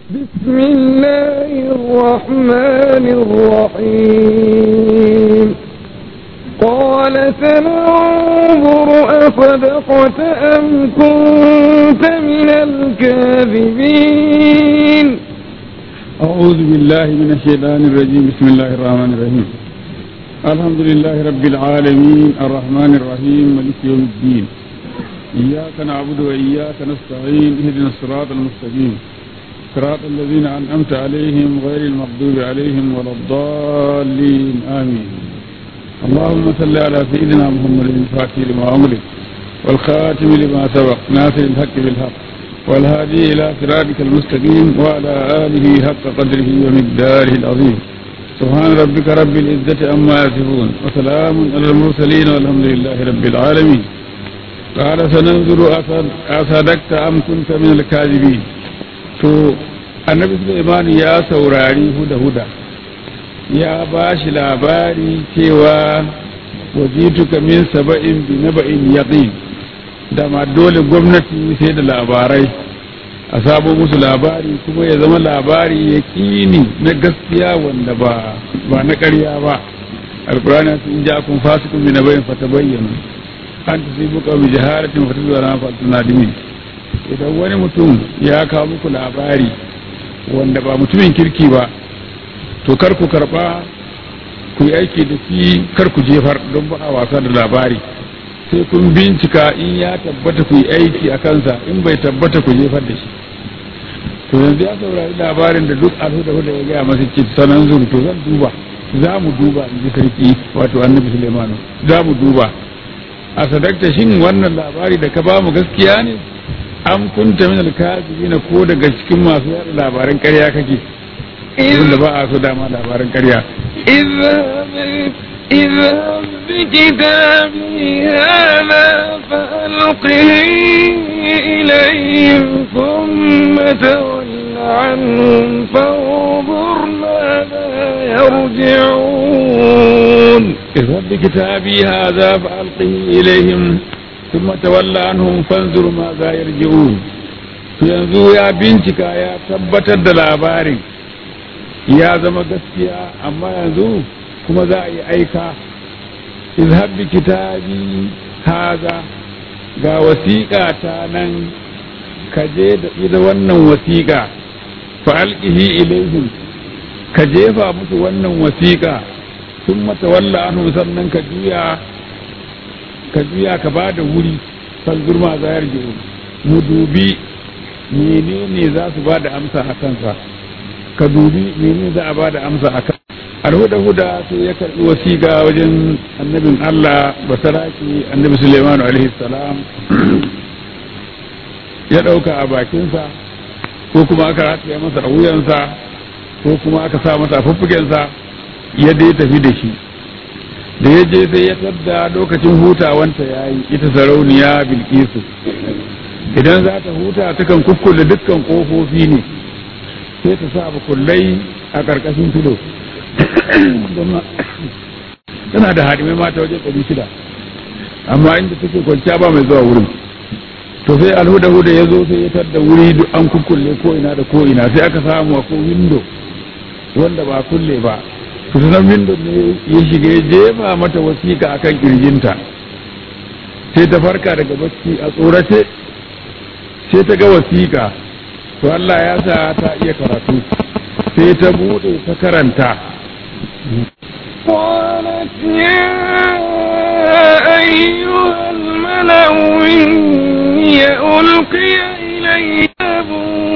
بسم الله الرحمن الرحيم قال سننظر أصدقت أم كنت من الكاذبين أعوذ بالله من الشيطان الرجيم بسم الله الرحمن الرحيم الحمد لله رب العالمين الرحمن الرحيم مالك يوم الدين إياك نعبد وإياك نستعين اهدنا الصراط المستقيم صراط الذين أنعمت عليهم غير المغضوب عليهم ولا الضالين آمين اللهم صل على سيدنا محمد الفاتح لما أملك والخاتم لما سبق ناصر الحق بالحق والهادي إلى صراطك المستقيم وعلى آله حق قدره ومقداره العظيم سبحان ربك رب العزة عما يصفون وسلام على المرسلين والحمد لله رب العالمين قال سننظر أصدقت أم كنت من الكاذبين to annabi Sulaiman ya saurari huda-huda ya ba shi labari cewa wajituka min saba'in bi naba'in yaqin da ma dole gwamnati sai da labarai a sabo musu labari kuma ya zama labari ya kini na gaskiya wanda ba ba na ƙarya ba alkurani sun ja kun fasikun bi nabayin fata bayyana an ta sai buka bi jaharatin fata zuwa na fata nadimin idan wani mutum ya kawo muku labari wanda ba mutumin kirki ba to kar ku karba ku yi aiki da shi kar ku jefar don ba a wasa da labari sai kun bincika in ya tabbata ku yi aiki a kansa in bai tabbata ku jefar da shi to yanzu ya saurari labarin da duk alhuda da ya gaya masa ce sanan zuru to zan duba za mu duba in ji sarki wato annabi sulemanu za mu duba a sadakta shin wannan labari da ka ba mu gaskiya ne an kunta min alkazibina ko daga cikin masu yada labaran ƙarya kake wanda ba a so dama labaran ƙarya اذهب بكتابي هذا فألقه إليهم ثم تول عنهم فانظر ماذا يرجعون اذهب بكتابي هذا فألقه إليهم ثم تولى عنهم فانظر ماذا يرجعون yanzu ya bincika ya tabbatar da labarin ya zama gaskiya amma yanzu kuma za a yi aika izhab bi kitabi haza ga wasiƙa ta nan ka je da ita wannan wasiƙa fa alqihi ilaihim ka jefa musu wannan wasiƙa sun mata walla anhu sannan ka juya ka juya ka ba da wuri fanzur ma za yarje mu dubi menene za su ba da amsa a kansa ka dubi menene za a ba da amsa a kansa alhuda-huda sai ya karɓi wasiƙa wajen annabin Allah basaraki annabi Suleimanu alaihi salam ya ɗauka a bakinsa ko kuma aka rataya masa a wuyansa ko kuma aka sa masa a fuffukensa ya dai tafi da shi da ya je sai ya tadda lokacin hutawanta ya yi ita sarauniya bilkisu idan za ta huta takan kukkulle dukkan ƙofofi ne sai ta sa kullai a ƙarƙashin filo tana da hadimai mata wajen ɗari shida amma inda take kwanciya ba mai zuwa wurin to sai alhuda huda ya zo sai ya tadda wuri duk an kukkulle ko ina da ko ina sai aka samu ko windo wanda ba kulle ba to sanan windo ne ya shiga ya jefa mata wasiƙa akan kirjinta sai ta farka daga bacci a tsorace sai ta ga wasiƙa to Allah ya sa ta iya karatu sai ta bude ta karanta قالت يا أيها الملأ إني ألقي إلي كتاب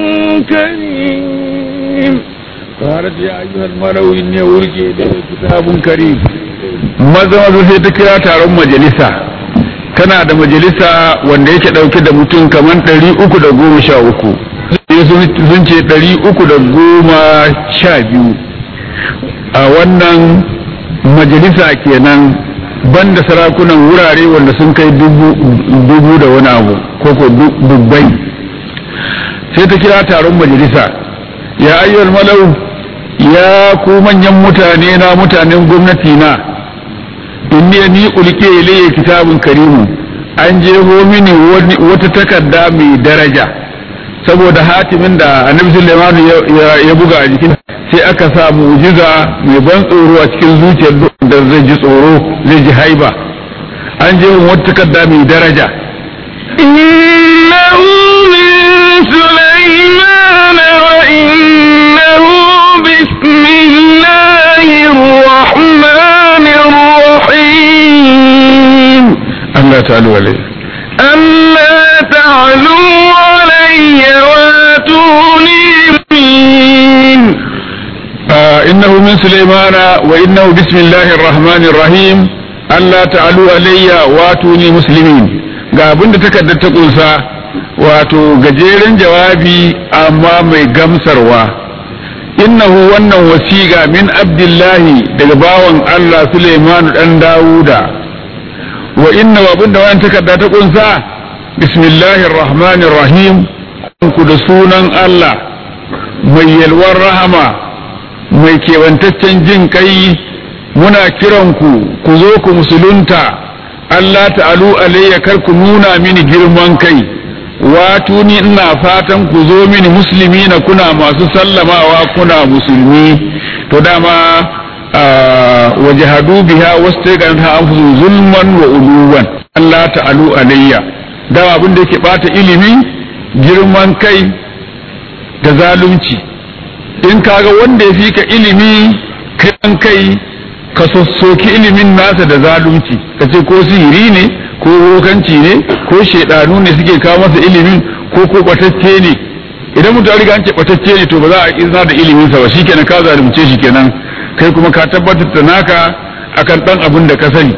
كريم قالت يا أيها الملأ إني ألقي إلي كتاب كريم maza maza sai ta kira taron majalisa tana da majalisa wanda yake ɗauke da mutum kamar ɗari uku da goma sha uku sun ce ɗari uku da goma sha biyu a wannan majalisa kenan banda sarakunan wurare wanda sun kai dubu da wani abu ko ko dubbai sai ta kira taron majalisa ya ayyuhal malau ya ku manyan mutane na mutanen gwamnati na inni ni ulke ilayya kitabun karimu an jeho mini wata takarda mai daraja saboda hatimin da annabi Sulaiman ya buga a jikin sai aka sa mu'jiza mai ban tsoro a cikin zuciyar da zai ji tsoro zai ji haiba an je wata takarda mai daraja إنه من سليمان وإنه بسم الله الرحمن الرحيم Allah ta'ala alai ألا تعلوا علي واتوني مسلمين innahu min sulaimana wa innahu bismillahir rahmanir rahim Allah ta'alu alayya wa tuni muslimin ga abinda takardar ta kunsa wato gajeren jawabi amma mai gamsarwa innahu wannan wasiga min abdullahi daga bawan Allah Sulaiman dan Dawuda wa inna abinda wannan takarda ta kunsa bismillahir rahmanir rahim ku da sunan Allah mai yalwar rahama mai kewantaccen jin kai muna kiranku ku zo ku musulunta Allah ta'alu alayya kar ku nuna mini girman kai wato ni ina fatan ku zo mini musulmi na kuna masu sallamawa kuna musulmi to dama wajahadu biha wastaqanha anfusu zulman wa uluwan Allah ta'alu alayya dama abin da yake bata ilimi girman kai da zalunci in kaga wanda ya fi ka ilimi kan kai ka sassoki ilimin nasa da zalunci ka ce ko sihiri ne ko rokanci ne ko shaidanu ne suke kawo masa ilimin ko ko batacce ne idan mutum riga an ce batacce ne to ba za a izina da ilimin sa ba shikenan ka zalunce shi kenan kai kuma ka tabbatar da naka akan dan abin da ka sani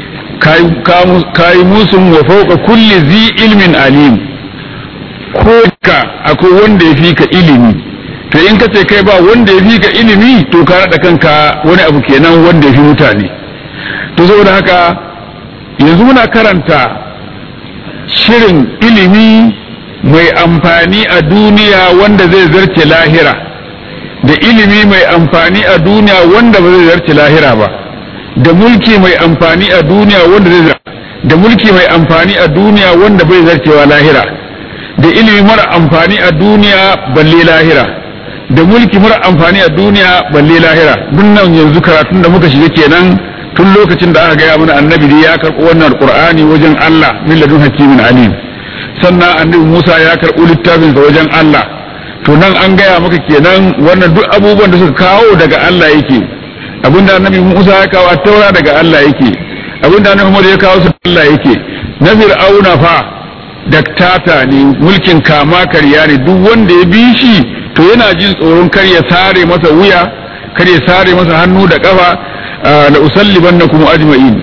kayi musun wa fauka kulli zi ilmin alim ko ka akwai wanda ya fi ka ilimi to in ka ce kai ba wanda ya fi ka ilimi to ka naɗa kanka wani abu kenan wanda ya fi mutane to saboda haka yanzu muna karanta shirin ilimi mai amfani a duniya wanda zai zarce lahira da ilimi mai amfani a duniya wanda ba zai zarce lahira ba da mulki mai amfani a duniya wanda zai da mulki mai amfani a duniya wanda bai zarcewa lahira da ilimi mara amfani a duniya balle lahira da mulki mara amfani a duniya balle lahira duk nan yanzu karatun da muka shiga kenan tun lokacin da aka gaya mana annabi da ya karɓi wannan alqur'ani wajen Allah min ladun hakimin alim sannan annabi Musa ya karɓi littafin sa wajen Allah to nan an gaya maka kenan wannan duk abubuwan da suka kawo daga Allah yake abinda annabi Musa ya kawo taura daga Allah yake abinda annabi Muhammad ya kawo su Allah yake na fir'auna fa daktata ne mulkin kama karya ne duk wanda ya bi shi to yana jin tsoron kar ya sare masa wuya kar ya sare masa hannu da kafa la usallibannakum ajma'in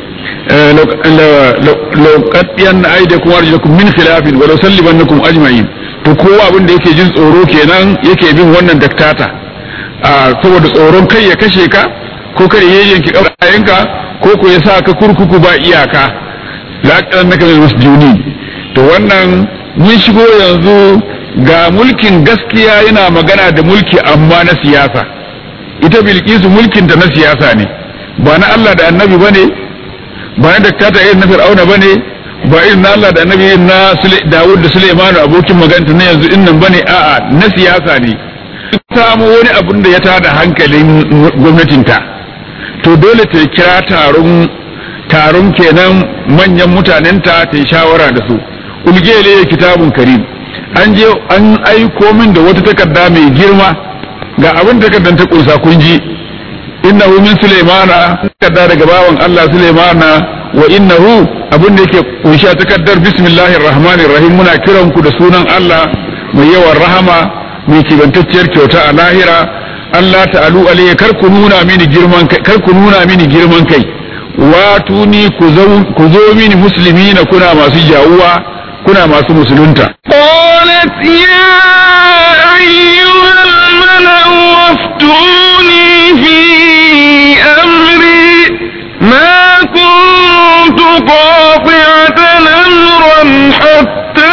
law qaddiyan aydakum arjulakum min khilafin wa la usallibannakum ajma'in to kowa abin da yake jin tsoro kenan yake bin wannan daktata saboda tsoron kai ya kashe ka ko kar ya yanki kafayenka ko ko ya sa ka kurkuku ba iyaka la qannaka min masjuni to wannan mun shigo yanzu ga mulkin gaskiya yana magana da mulki amma na siyasa ita bilkisu mulkinta na siyasa ne ba na Allah da annabi ba ne ba na daktata irin na fir'auna ba ne ba irin na Allah da annabi irin na Dawud da Suleimanu abokin maganta na yanzu innan ba ne a'a na siyasa ne samu wani abun da ya tada hankalin gwamnatinta to dole ta kira taron taron kenan manyan mutanenta ta yi shawara da su ulgele kitabun karim an je an aiko min da wata takarda mai girma ga abin takardar ta kunsa kun ji innahu min sulaimana takarda daga bawan Allah sulaimana wa innahu abin da yake kunshi a takardar bismillahir rahmanir rahim muna kiran ku da sunan Allah mai yawan rahama mai kibantacciyar kyauta a lahira Allah ta'alu alayya kar ku nuna mini girman kai kar ku nuna mini girman kai watuni ku zo mini muslimina kuna masu jawuwa kuna masu musulunta قالت يا أيها الملأ وافتوني في أمري ما كنت قاطعة أمرا حتى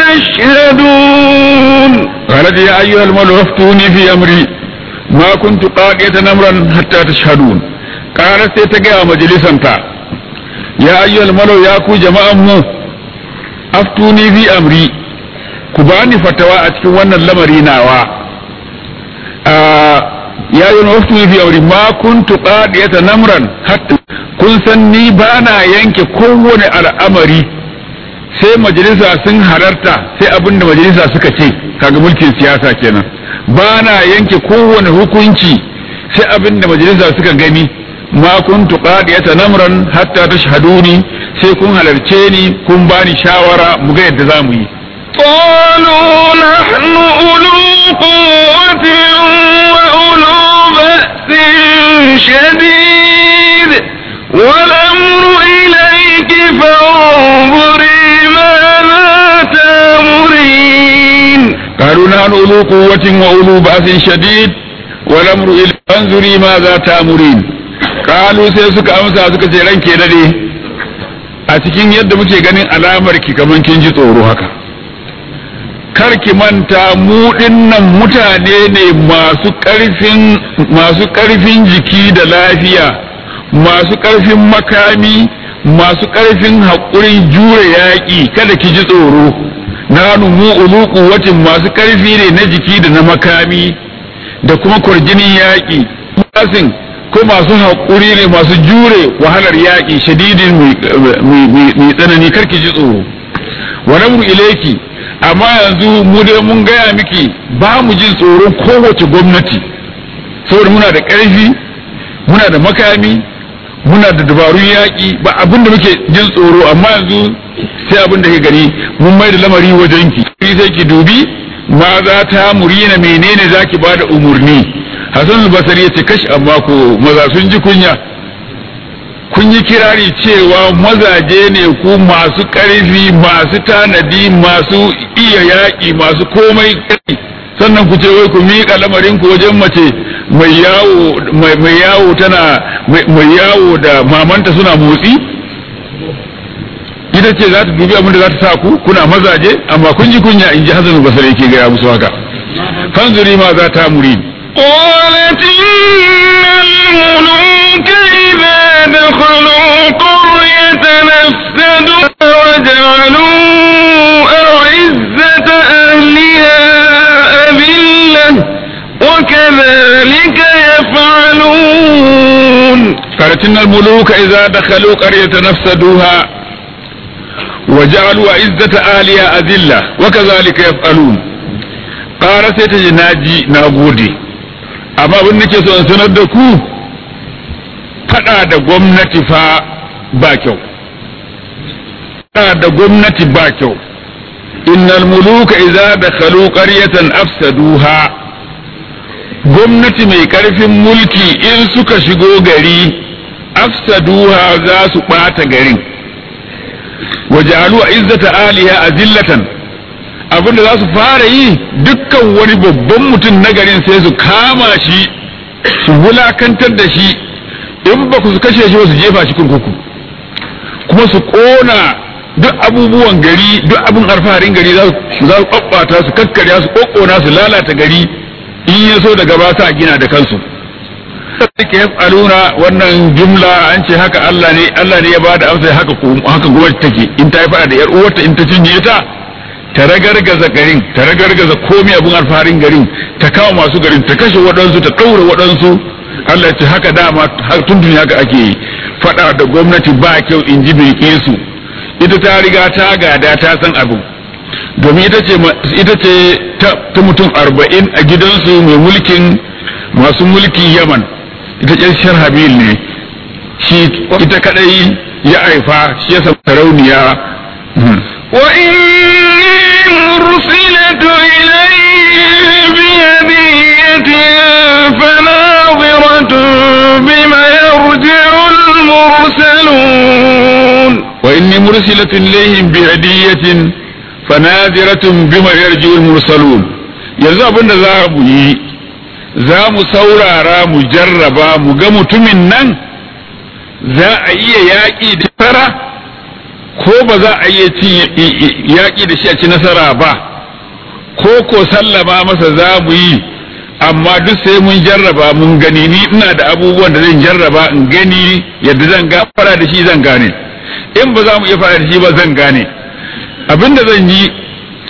تشهدون قالت يا أيها الملأ وافتوني في أمري ما كنت قاطعة أمرا حتى تشهدون قالت سيتقى مجلسا يا أيها الملأ يا كو جماعة مو aftuni fi amri ku bani fatawa a cikin wannan lamari nawa ya yi wasu fi aure ma kuntu qadiyata namran hatta kun san ni bana yanke kowane al'amari sai majalisa sun halarta sai abinda majalisa suka ce kaga mulkin siyasa kenan bana yanke kowane hukunci sai abinda majalisa suka gani ma kuntu qadiyata namran hatta tashhaduni sai kun halarce ni kun bani shawara mu ga yadda zamu yi قالوا نحن أولو قوة وأولو بأس شديد والأمر إليك فانظري ماذا تأمرين قالوا نحن أولو قوة وأولو بأس شديد والأمر إلى فانظري ماذا تأمرين قالوا sai suka amsa suka ce ranke dade a cikin yadda muke ganin alamar ki kaman kin ji tsoro haka kar ki manta mu dinnan mutane ne masu ƙarfin masu ƙarfin jiki da lafiya masu ƙarfin makami masu ƙarfin haƙurin jure yaƙi kada ki ji tsoro nanu mu ulu quwwatin masu ƙarfi ne na jiki da na makami da kuma kurjinin yaƙi masin ko masu haƙuri ne masu jure wahalar yaƙi shadidin mai tsanani karki ji tsoro wa namru ilaiki amma yanzu mu dai mun gaya miki ba mu jin tsoron kowace gwamnati saboda muna da ƙarfi muna da makami muna da dabarun yaƙi ba abin da muke jin tsoro amma yanzu sai abin da ke gani mun mai da lamari wajen ki sai ki dubi ma za ta murina menene zaki bada umurni Hassan al-Basri ya ce kashi amma ko maza sun ji kunya kun yi kirari cewa mazaje ne ku masu ƙarfi masu tanadi masu iya yaƙi masu komai ƙarfi sannan ku ce wai ku miƙa lamarin ku wajen mace mai yawo mai yawo tana mai yawo da mamanta suna motsi ita ce za ta dubi abin da za ta sa ku kuna mazaje amma kun ji kunya in ji Hassan al-Basri yake gaya musu haka fanzuri ma za ta muri قالت إن الملوك إذا دخلوا قرية نفسدوا وجعلوا أعزة أهلها أذلة وكذلك يفعلون قالت إن الملوك إذا دخلوا قرية نفسدوها وجعلوا عزة أهلها أذلة وكذلك يفعلون قال سيتجي ناجي ناغودي amma abin nake so in sanar da ku fada da gwamnati fa ba kyau fada da gwamnati ba kyau innal muluka idza dakhalu qaryatan afsaduha gwamnati mai karfin mulki in suka shigo gari afsaduha za su bata garin wajalu izzata aliha azillatan abinda za su fara yi dukkan wani babban mutum na garin sai su kama shi su wulakantar da shi in ba ku su kashe shi ba su jefa shi kurkuku kuma su kona duk abubuwan gari duk abin alfaharin gari za su ɓaɓɓata su kakkarya su ƙoƙona su lalata gari in ya so daga ba sa gina da kansu suke yaf'aluna wannan jumla an ce haka Allah ne Allah ne ya bada amsa haka haka gwamnati take in ta yi fada da yar uwarta in ta cinye ta ta ragargaza garin ta ragargaza komai abun alfaharin garin ta kawo masu garin ta kashe waɗansu ta ɗaura waɗansu Allah ce haka dama tun duniya haka ake yi fada da gwamnati ba kyau in ji bai su ita ta riga ta gada ta san abu domin ita ce ita ce ta mutum arba'in a gidansu mai mulkin masu mulki yaman ita ƙyar sharhabil ne shi ita kadai ya haifa shi ya samu sarauniya وإني مرسلة إليه بهدية فناظرة بما يرجع المرسلون وإني مرسلة إليهم بهدية فناظرة بما يرجع المرسلون yanzu abin da za mu yi za mu saurara mu jarraba mu ga mutumin nan za a iya yaƙi da fara ko ba za a iya ci yaƙi da shi a ci nasara ba ko ko sallama masa za mu yi amma duk sai mun jarraba mun gani ni ina da abubuwan da zan jarraba in gani yadda zan ga fara da shi zan gane in ba za mu iya fara da shi ba zan gane abin da zan yi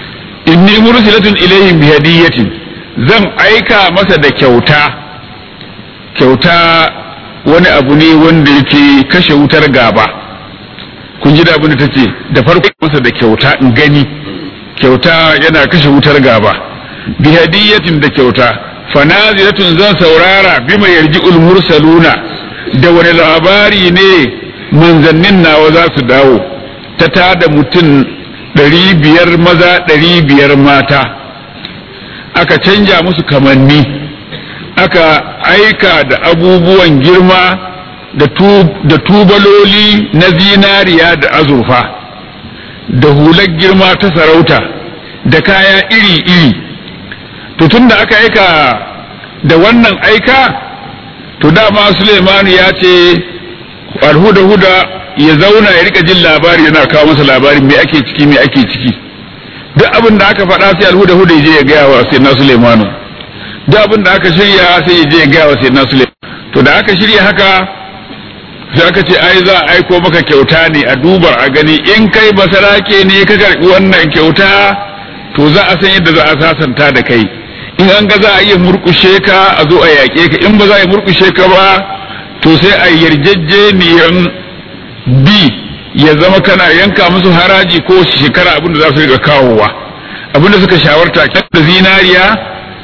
inni mursilatun ilayhim bi hadiyatin zan aika masa da kyauta kyauta wani abu ne wanda yake kashe wutar gaba kun ji da abin da tace da farko masa da kyauta in gani kyauta yana kashe wutar gaba bi hadiyatin da kyauta fanaziratun zan saurara bima yarji'ul mursaluna da wani labari ne manzannin nawa za su dawo ta tada mutum ɗari biyar maza ɗari biyar mata aka canja musu kamanni aka aika da abubuwan girma da tubaloli na zinariya da azurfa da hular girma ta sarauta da kaya iri-iri to tun da aka aika da wannan aika to dama Suleimanu ya ce alhuda-huda ya zauna ya rika jin labari yana kawo masa labari me ake ciki me ake ciki duk abin da aka faɗa sai alhuda-huda ya je ya gaya wa sai na Suleimanu duk abin da aka shirya sai ya je ya gaya wa sai na Suleimanu to da aka shirya haka sai aka ce ai za a aiko maka kyauta ne a duba a gani in kai basarake ne ka karɓi wannan kyauta to za a san yadda za a sasanta da kai in an ga za a iya murkushe ka a zo a yaƙe ka in ba za a yi murkushe ka ba to sai a yarjejeniyan bi ya zama kana yanka musu haraji ko shekara abin da za su riga kawowa abin da suka shawarta da zinariya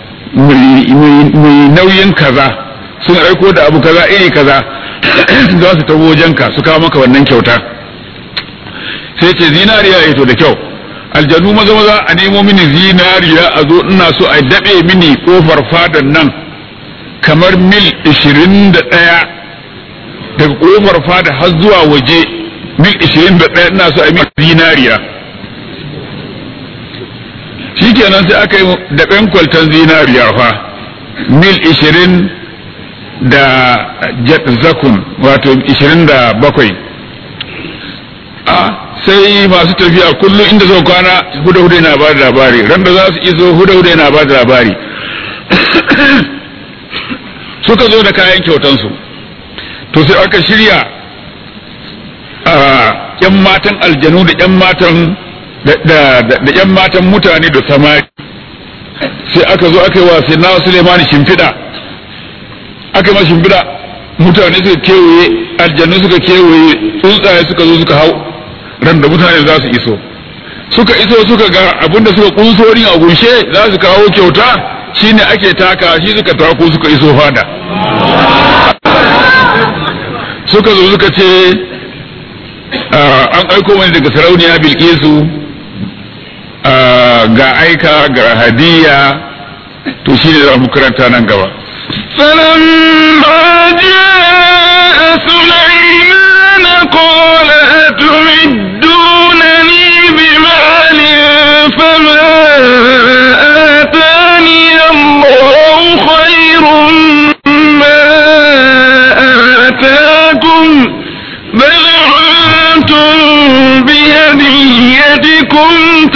mai nauyin kaza sun aiko da abu kaza iri kaza za su taho wajenka su kawo maka wannan kyauta sai ce zinariya ya to da kyau aljanu maza maza a nemo mini zinariya a zo ina so a daɗe mini kofar fadan nan kamar mil ishirin da ɗaya daga kofar fada har zuwa waje mil ishirin da ɗaya ina so a mil zinariya shikenan sai aka yi daɓen kwaltan zinariya fa mil ishirin da zakun wato ishirin da bakwai a sai masu tafiya kullum inda zau kwana huda-huda yana ba da labari ran da za su iso huda-huda yana ba da labari suka zo da kayan kyautansu to sai aka shirya a yan matan aljanu da yan matan da yan matan mutane da samari sai aka zo aka yi wa sai na sulemani shimfiɗa aka yi shimfiɗa mutane suka kewaye aljanu suka kewaye tsuntsaye suka zo suka hau ran da mutane za su iso suka iso suka ga abinda suka kunsori a gunshe za su kawo kyauta shine ake taka shi suka tako suka iso fada suka zo suka ce an aiko wani daga sarauniya bilkisu ga aika ga hadiya to shine za mu karanta nan gaba فلما جاء سليمان قال أتمدونني بمال فما آتاني الله خير ما آتاكم بل أنتم بهديتكم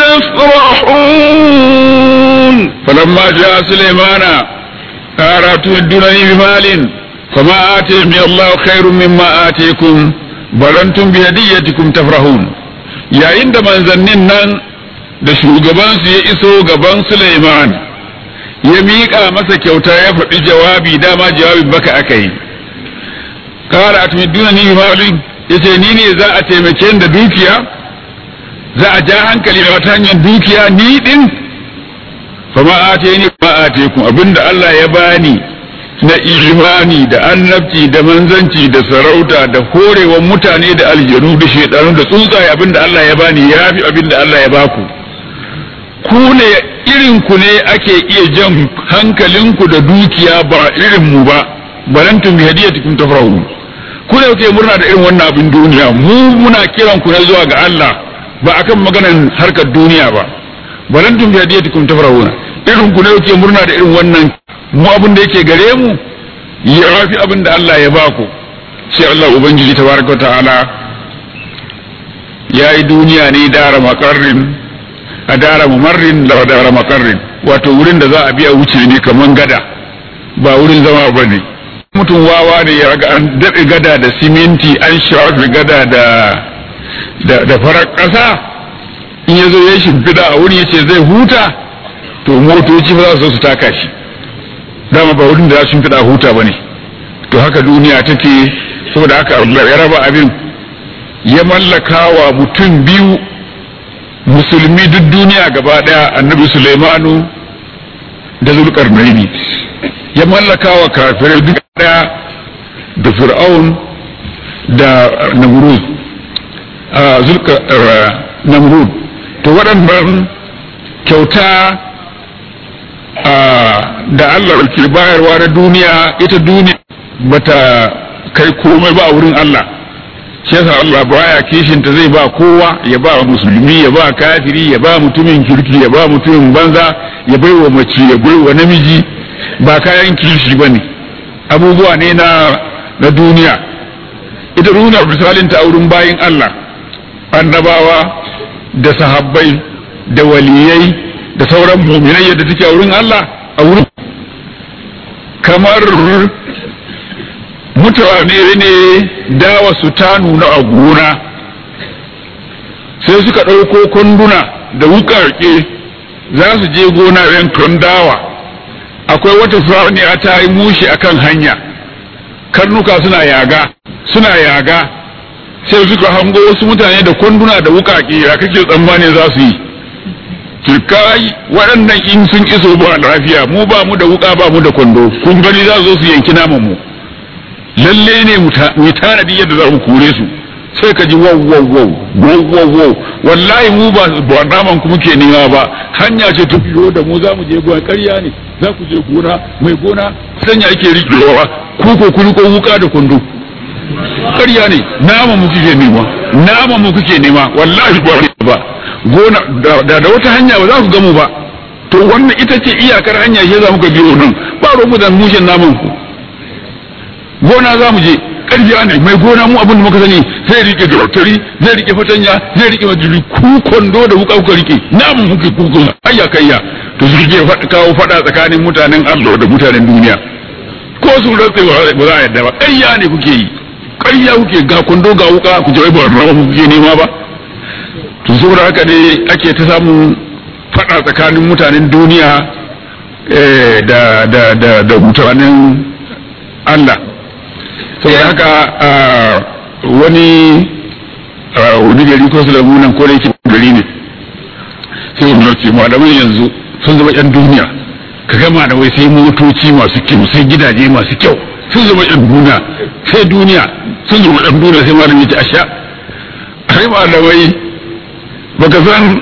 تفرحون فلما جاء سليمان قال أتمدونني بمال فما آتيني الله خير مما آتيكم بل أنتم بهديتكم تفرحون yayin da manzannin nan da shugabansu ya iso gaban Suleiman ya miƙa masa kyauta ya faɗi jawabi dama jawabin baka aka yi kara atmiduna ni malin yace ni ne za a taimake da dukiya za a ja hankali da wata hanyar dukiya ni din fa ma ateni ma atekum abinda Allah ya bani na imani da annabci da manzanci da sarauta da horewan mutane da aljanu da shedanu da tsuntsaye abinda Allah ya bani ya fi abinda Allah ya baku ku ne irin ku ne ake iya jan hankalinku da dukiya ba irin mu ba balantum bi hadiyatikum tafrahun ku ne kuke murna da irin wannan abin duniya mu muna kiran ku ne zuwa ga Allah ba akan maganar harkar duniya ba balantum bi hadiyatikum tafrahun irin ku ne kuke murna da irin wannan mu abin da yake gare mu ya rafi abin da Allah ya baku sai Allah ubangiji tabaraka ta'ala ya yi duniya ne dara makarrin a dara mumarrin da dara makarrin wato wurin da za a biya wuce ne kaman gada ba wurin zama ba ne mutum wawa ne ya ga an daɗe gada da siminti an shafi gada da da farar ƙasa in ya zo ya shimfiɗa a wuri ya ce zai huta to motoci ba za su su taka shi dama ba wurin da za su shimfiɗa huta ba ne to haka duniya take saboda haka ya raba abin ya mallaka wa mutum biyu musulmi duk duniya gaba daya annabi Sulaimanu da zulkarnaini ya mallaka wa kafirai duk daya da fir'aun da namrud a zulka namrud to waɗannan kyauta da Allah ke bayarwa na duniya ita duniya bata kai komai ba a wurin Allah shi yasa Allah baya kishin ta zai ba kowa ya ba musulmi ya ba kafiri ya ba mutumin kirki ya ba mutumin banza ya bai wa mace ya bai wa namiji ba kayan kishi ba ne abubuwa ne na na duniya ita nuna misalin ta wurin bayin Allah annabawa da sahabbai da waliyai da sauran muminai yadda take a wurin Allah a wurin kamar mutane ne dawa su ta nuna a gona sai suka ɗauko kunduna da wukarke za su je gona yankan dawa akwai wata a ta yi mushi akan hanya karnuka suna yaga suna yaga sai suka hango wasu mutane da kunduna da wukake ya kake tsammanin za su yi turkai waɗannan in sun iso ba lafiya mu ba mu da wuka ba mu da kwando kun gani za su zo su yanki naman mu lalle ne mu tanadi yadda za mu kore su sai ka ji wow wow wow wow wow wow wallahi mu ba ba naman ku muke nema ba hanya ce ta biyo da mu za mu je gona ƙarya ne za ku je gona mai gona sanya ake riƙewa ku ko ku ko wuka da kwando ƙarya ne naman mu kuke nema naman mu kuke nema wallahi ba ba gona da da wata hanya ba za ku gamu ba to wannan ita ce iyakar hanya shi za muka biyo nan ba roƙo da mushin naman ku gona za mu je ƙarfiya ne mai gona mu abin da muka sani zai rike dautari zai rike fatanya zai rike majiri ku kwando da wuka kuka rike namun muke kuku ayya kayya to su rike kawo fada tsakanin mutanen Allah da mutanen duniya ko su rantse ba za a yadda ba ƙarya ne kuke yi ƙarya kuke ga kwando ga wuka ku je ba rawa kuke nema ba to saboda haka ne ake ta samun fada tsakanin mutanen duniya da da da da mutanen Allah saboda haka wani wani gari ko su da munan ko da yake gari ne sai wani ce malamai yanzu sun zama yan duniya ka ga malamai sai motoci masu kyau sai gidaje masu kyau sun zama yan duniya sai duniya sun zama yan duniya sai malamai ce asha ai malamai baka san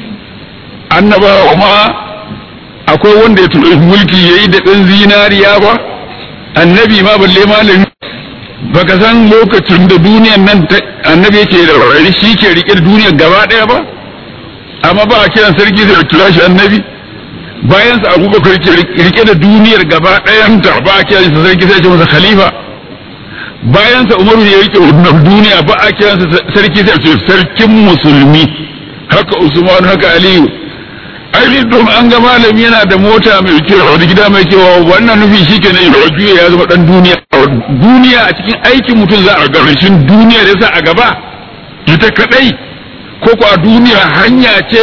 annabawa ma akwai wanda ya tuɗe mulki yayi da ɗan zinariya ba annabi ma balle malami baka san lokacin da duniyan nan annabi yake da rarrari shi ke rike da duniyar gaba daya ba amma ba a kiran sarki sai kira shi annabi bayan sa abubakar ke rike da duniyar gaba dayan ta ba a kiran sa sarki sai ce masa khalifa bayan sa umaru ya rike wannan duniya ba a kiran sa sarki sai ce sarkin musulmi haka usman haka aliyu ai don an ga malami yana da mota mai kyau da gida mai kyau wannan nufi shi ke nan juya ya zama dan duniya duniya a cikin aikin mutum za a garashin duniya da sa a gaba ita kadai ko ko a duniya hanya ce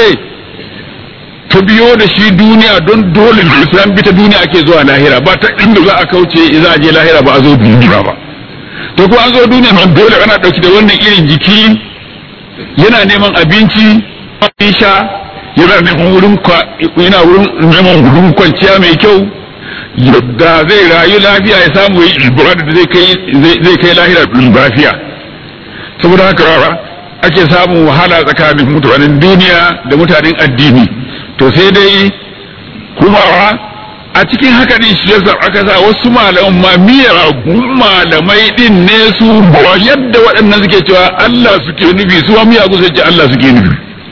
ta biyo da shi duniya don dole islam bi ta duniya ake zuwa lahira ba ta inda za a kauce za a je lahira ba a zo duniya ba to ko an zo duniya nan dole ana dauki da wannan irin jiki yana neman abinci sha yana neman wurin yana wurin neman wurin kwanciya mai kyau da zai rayu lafiya ya samu yi ibada da zai kai zai kai lahira lafiya saboda haka ake samun wahala tsakanin mutanen duniya da mutanen addini to sai dai kuma a cikin haka din shi yasa aka sa wasu malaman ma miyagun malamai din ne su yadda waɗannan suke cewa Allah suke nufi su ma miyagun sai ce Allah suke nufi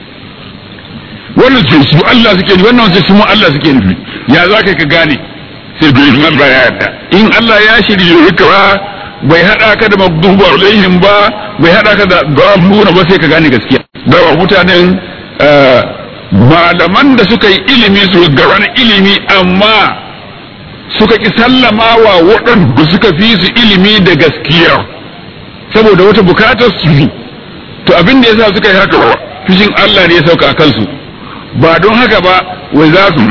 wannan ce su Allah suke nufi wannan ce su mu Allah suke nufi ya za ka ka gane sai bai in Allah ya yarda in Allah ya shirye ka ba bai hada ka da magdubu alaihim ba bai hada ka da daluna ba sai ka gane gaskiya da mutanen malaman da suka yi ilimi su ga wani ilimi amma suka ki sallama wa waɗanda suka fi su ilimi da gaskiya saboda wata bukatar su to abin da yasa suka yi haka fushin Allah ne ya sauka a kansu ba don haka ba wai za su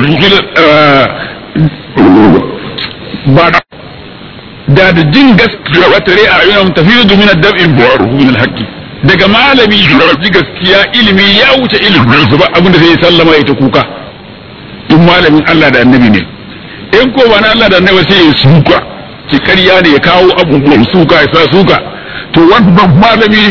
ba da da jin gaskiya wata rai a ayyunan tafiyu domin dab'in buwaru min alhaqi daga malami ji gaskiya ilimi ya wuce ilimin su ba abinda sai ya sallama ya ta kuka in malamin Allah da annabi ne in ko ba na Allah da annabi sai ya suka ci ƙarya ne ya kawo abubuwan suka ya sa suka to wannan malami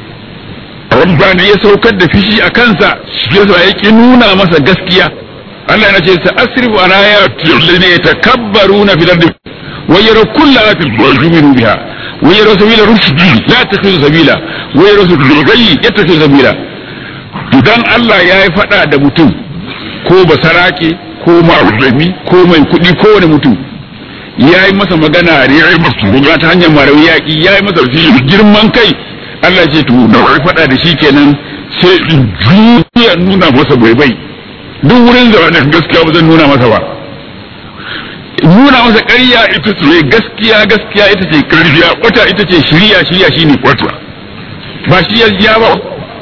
wanda ne ya saukar da fishi a kansa shi yasa ya ki nuna masa gaskiya Allah yana ce sa asrifu ana ya ne yatakabbaruna fil ardi wa yara kullu ayatin yu'minu biha wa yara sabila rushdi la takhudhu sabila wa yara sabila ghayyi yattakhidhu sabila idan Allah ya yi fada da mutum ko basarake ko ma'uzami ko mai kuɗi ko wani mutum ya yi masa magana ya yi masa magana ta hanyar marawi yaƙi ya yi masa girman kai Allah ce to da wai faɗa da shi kenan sai in juya nuna masa bai bai duk wurin zamanin gaskiya ba zan nuna masa ba nuna masa ƙarya ita ce gaskiya gaskiya ita ce ƙarfiya wata ita ce shirya shirya shine kwata ba shi ya ba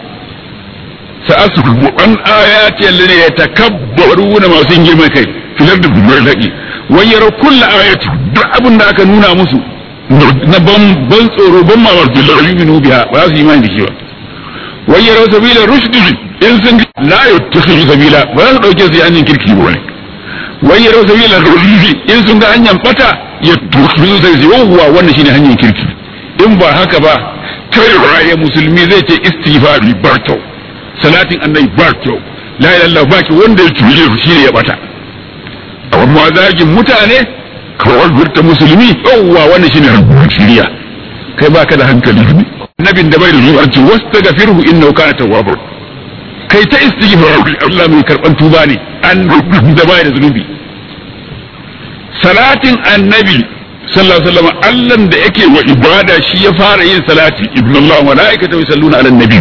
sa'asu an ayati alladhi yatakabbaruna masu girman kai filar da bumar laki wayar kullu ayati duk abin da aka nuna musu na ban ban tsoro ban mamar billahi yu'minu biha ba su imani da shi ba wayar sabila rushd in sun la yattakhidhu sabila ba su dauke su hanyar kirki ba ne wayar sabila rushd in sun ga hanyar bata yattakhidhu sabila yawwa wannan shine hanyar kirki in ba haka ba kai raye musulmi zai ce istighfari ba kyau salatin annabi ba kyau la ilaha illallah ba ki wanda ya tuje shi ne ya bata amma zagin mutane kawai burta musulmi yawwa wannan shine rubutun shiriya kai baka da hankali annabin da bai da zuwa ce wastaghfirhu innahu kana tawwabur kai ta istighfar Allah mai karban tuba ne an da bai da zunubi salatin annabi sallallahu alaihi wasallam Allah da yake wa ibada shi ya fara yin salati ibnu Allah wa malaikatu yusalluna ala nabi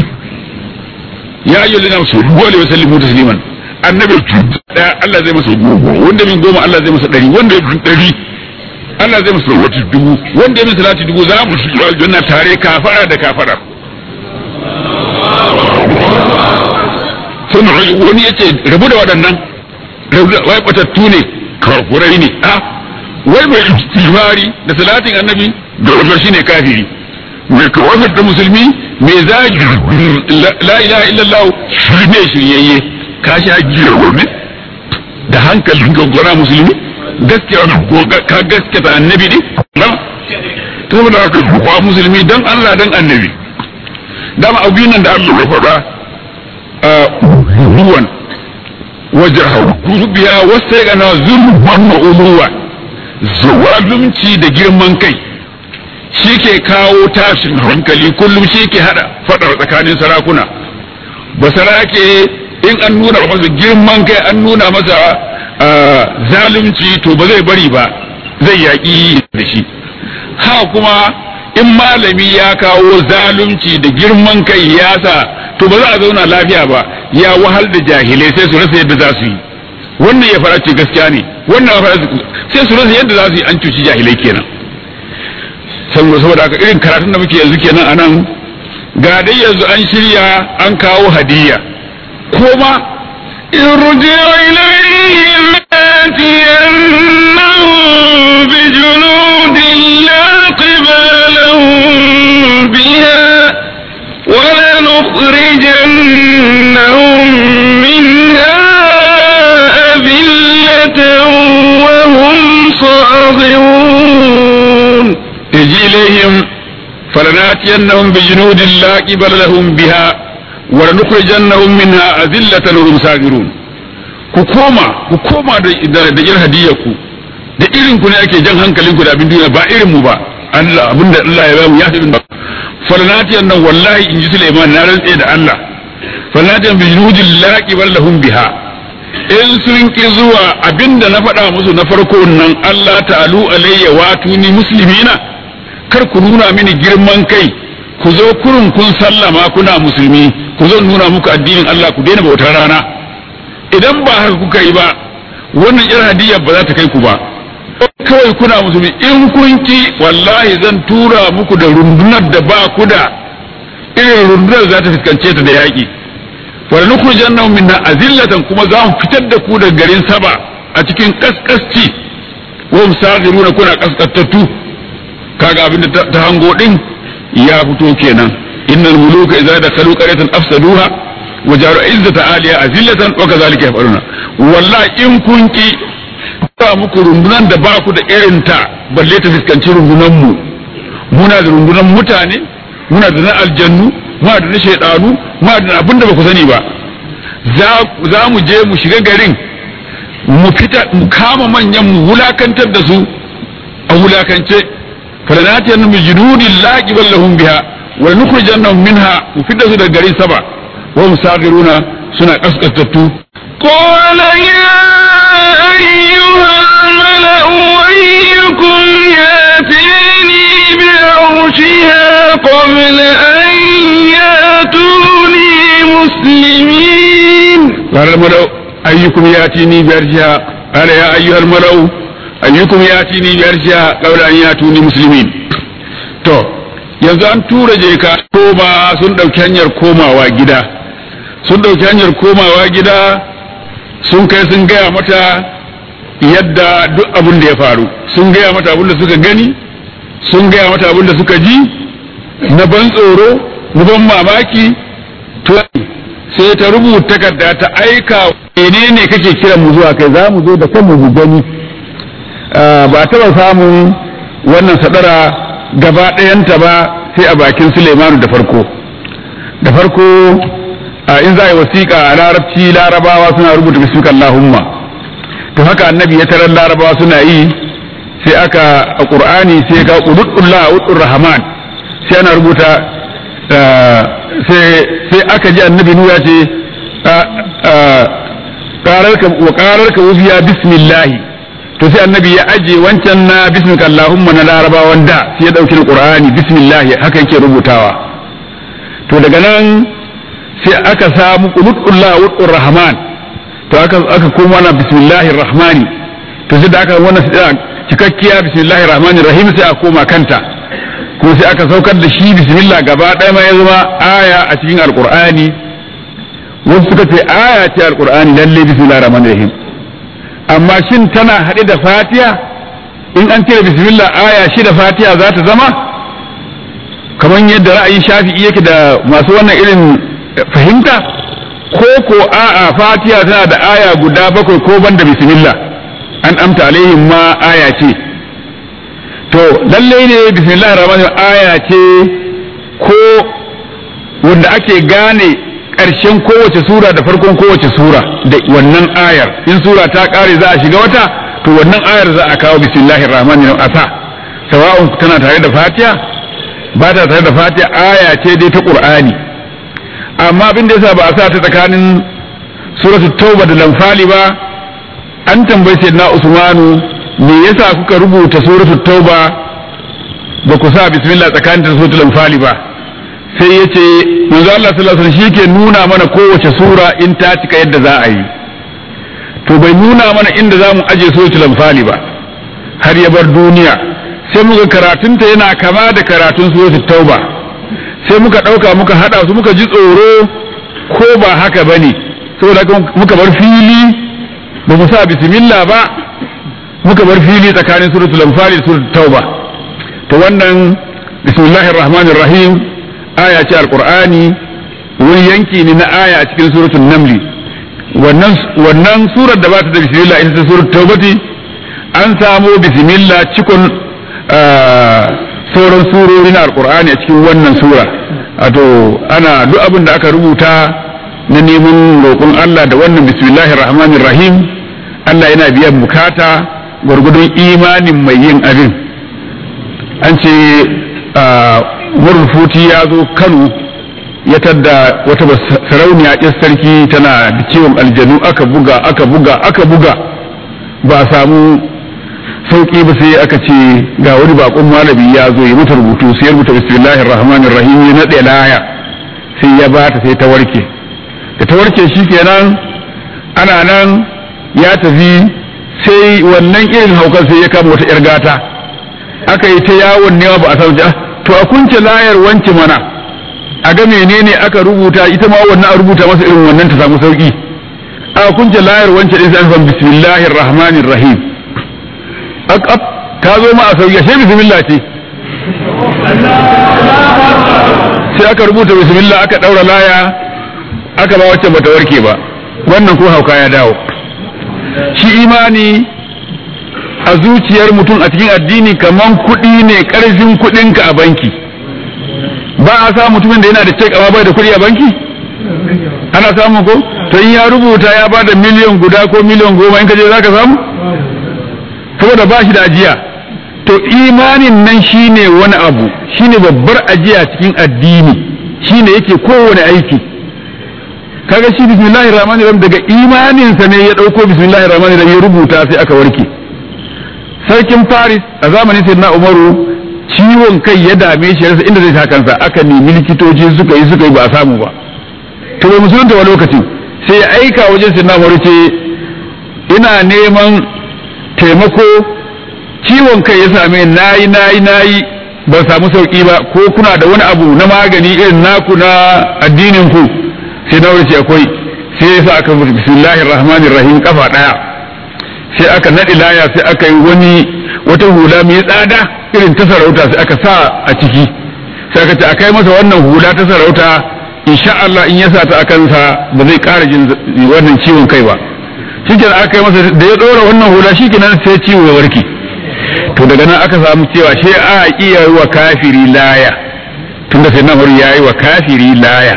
ya ayyuhallazina amanu sallu alaihi wa sallimu tasliman annabi daya Allah zai masa goma wanda min goma Allah zai masa ɗari wanda ya ɗari Allah zai masa wata dubu wanda ya min salati dubu za mu shiga aljanna tare kafara da kafara sun wani yace rabu da waɗannan wai batattu ne kafurai ne a wai mai istighfari da salatin annabi da wata shine kafiri mai kawafar da musulmi mai zagi la ilaha illallah shi ne shiryayye ka sha giya wani da hankalin gwaggwara musulmi gaskiya ka gaskata annabi ne na ta saboda haka kuwa musulmi don Allah don annabi dama abu nan da Allah ya faɗa ruwan wajen biya wasu ya gana zulman ma'uluwa zalunci da girman kai shi ke kawo tashin hankali kullum shi ke hada faɗar tsakanin sarakuna ba sarake in an nuna masa girman kai an nuna masa zalunci to ba zai bari ba zai yaƙi da shi ha kuma in malami ya kawo zalunci da girman kai ya sa to ba za a zauna lafiya ba ya wahal da jahilai sai su rasa yadda za su yi wannan ya fara ce gaskiya ne wannan ya fara sai su rasa yadda za su yi an cuci jahilai kenan saboda haka irin karatun da muke yanzu kenan anan ga dai yanzu an shirya an kawo hadiyya كما ارجع إليهم آتينهم بجنود لا قبل لهم بها ولنخرجنهم منها أذلة وهم صاغرون ارجع إليهم فلناتينهم بجنود لا قبل لهم بها ولنخرجنهم منها أذلة وهم صاغرون ku koma ku koma da da irin hadiyar ku da irin ku ne ake jan hankalin ku da abin duniya ba irin mu ba Allah abinda Allah ya bamu ya fi bin falanati annan wallahi in ji Sulaiman na rantse da Allah falanati bi junudil laqi lahum biha in sun ki zuwa abinda na faɗa musu na farko nan Allah ta'alu alayya watuni muslimina kar ku nuna mini girman kai ku zo kurun kun sallama kuna musulmi ku zo nuna muku addinin Allah ku daina bautar rana idan ba haka kuka yi ba wannan irin hadiyya ba za ta kai ku ba kawai kuna musulmi in kun ki wallahi zan tura muku da rundunar da ba ku da irin rundunar za ta fuskance ta da yaƙi wala nukhrijannahum minha azillatan kuma za mu fitar da ku daga garin saba a cikin kaskasci wa hum saghiruna kuna kaskattattu kaga abinda ta hango din ya fito kenan innal muluka idza dakhalu qaryatan afsaduha wa jaru izzata aliya azillatan wa kadhalika yafaluna wallahi in kun ki ba muku rundunan da ba ku da irin ta balle ta fuskanci rundunan mu muna da rundunan mutane muna da na aljannu muna da na shaidanu muna da abin da ba ku sani ba za mu je mu shiga garin mu fita mu kama manyan mu wulakantar da su a wulakance falanatiyar mu junudin laqibal lahum biha wa nukhrijannahum minha mu fitar su daga garin saba wa musagiruna suna kaskantattu قال يا أيها الملأ أيكم ياتيني بعرشها قبل أن ياتوني مسلمين قال الملأ أيكم يأتيني بأرشها قال يا أيها الملأ أيكم يأتيني بأرشها قبل أن يأتوني مسلمين to yanzu an tura je ka koma sun ɗauki hanyar komawa gida sun ɗauki hanyar komawa gida sun kai sun gaya mata yadda duk abin da ya faru sun gaya mata abin da suka gani sun gaya mata abin da suka ji na ban tsoro na ban mamaki to sai ta rubuta takarda ta aika menene kake kiran mu zuwa kai za mu zo da kanmu mu gani ba taɓa samun wannan sadara gaba ɗayanta ba sai a bakin Suleimanu da farko da farko in za a yi wasiƙa a larabci larabawa suna rubuta bismika Allahumma to haka annabi ya tarar larabawa suna yi sai aka a ƙur'ani sai ga udullah udur rahman sai ana rubuta sai aka ji annabi nuya ce wa ƙararka wufiya bismillahi to sai annabi ya aje wancan na bismika Allahumma na larabawan da sai ya ɗauki na ƙur'ani bismillahi haka yake rubutawa to daga nan sai aka samu qulutullah wa rahman to aka aka koma na bismillahir rahmani to sai da aka wannan cikakkiya bismillahir rahmanir rahim sai aka koma kanta ko sai aka saukar da shi bismillah gaba ɗaya ma ya zama aya a cikin alqur'ani wasu suka ce aya ce alqur'ani lalle bismillahir rahmanir rahim amma shin tana haɗe da fatiha in an cire bismillah aya shi da fatiha za ta zama kamar yadda ra'ayin shafi'i yake da masu wannan irin fahimta ko ko a'a fatiha tana da aya guda bakwai ko banda bismillah an amta alaihim ma aya ce to lalle ne bismillahir rahmanir aya ce ko wanda ake gane ƙarshen kowace sura da farkon kowace sura da wannan ayar in sura ta ƙare za a shiga wata to wannan ayar za a kawo bismillahir rahmanir asa sawa'un tana tare da fatiha ba ta tare da fatiha aya ce dai ta qur'ani amma abin da yasa ba a sa ta tsakanin suratu tauba da lamfali ba an tambayi sayyidina usmanu me yasa kuka rubuta suratu tauba ba ku sa bismillah tsakanin da suratu lamfali ba sai ya ce manzo Allah sallallahu alaihi wasallam ke nuna mana kowace sura in ta cika yadda za a yi to bai nuna mana inda za mu aje suratul lamfali ba har ya bar duniya sai muka karatunta yana kama da karatun suratul tauba sai muka ɗauka muka haɗa su muka ji tsoro ko ba haka ba ne saboda muka bar fili ba mu sa bismillah ba muka bar fili tsakanin suratul anfal da suratul tauba to wannan bismillahir rahmanir rahim aya ce alqur'ani wani yanki ne na aya a cikin suratul namli wannan wannan surar da ba ta da bismillah ita ce suratul taubati an samo bismillah cikon sauran surori na alkur'ani a cikin wannan sura wato ana duk abin da aka rubuta na neman roƙon Allah da wannan bismillahir rahmanir rahim Allah yana biyan bukata gwargwadon imanin mai yin abin an ce murfuti ya zo Kano ya tadda wata sarauniya ƙin sarki tana da ciwon aljanu aka buga aka buga aka buga ba a samu sauki ba sai aka ce ga wani bakon malami ya zo ya mata rubutu sai ya rubuta bismillahir rahmanir rahim ya nade laya sai ya bata sai ta warke da ta warke shikenan ana nan ya tafi sai wannan irin haukan sai ya kama wata yar gata aka yi ta yawon nema ba a samu to a kunce layar wance mana a ga menene aka rubuta ita ma wannan a rubuta masa irin wannan ta samu sauki a kunce layar wancan din sai an bismillahir rahmanir rahim ak ak ta zo ma a sauki sai bismillah ce sai aka rubuta bismillah aka daura laya aka ba wacce bata warke ba wannan ko hauka ya dawo shi imani a zuciyar mutum a cikin addini kaman kuɗi ne ƙarfin kuɗinka a banki ba a samu mutumin da yana da cek amma bai da kuɗi a banki ana samu ko to in ya rubuta ya ba da miliyan guda ko miliyan goma in ka je za ka samu saboda ba shi da ajiya to imanin nan shine wani abu shine babbar ajiya cikin addini shine yake kowane aiki kaga shi bismillahir rahmanir rahim daga imaninsa ne ya dauko bismillahir rahmanir rahim ya rubuta sai aka warke sarkin faris a zamanin sayyidina umaru ciwon kai ya dame shi rasa inda zai sa kansa aka nemi likitoci suka yi suka yi ba a samu ba to bai musulunta wa lokacin sai ya aika wajen sayyidina umaru ce ina neman taimako ciwon kai ya same nayi nayi nayi ban samu sauki ba ko kuna da wani abu na magani irin naku na addinin ku sai na wuce akwai sai ya sa aka mutu bismillahir rahmanir rahim kafa daya sai aka nadi laya sai aka yi wani wata hula mai tsada irin ta sarauta sai aka sa a ciki sai aka ce akai masa wannan hula ta sarauta insha Allah in ya sa ta akan sa ba zai ƙara jin wannan ciwon kai ba shikenan aka yi masa da ya dora wannan hula shikenan sai ciwo ya warke to daga nan aka samu cewa shi a iya wa kafiri laya tunda sai na ya yi wa kafiri laya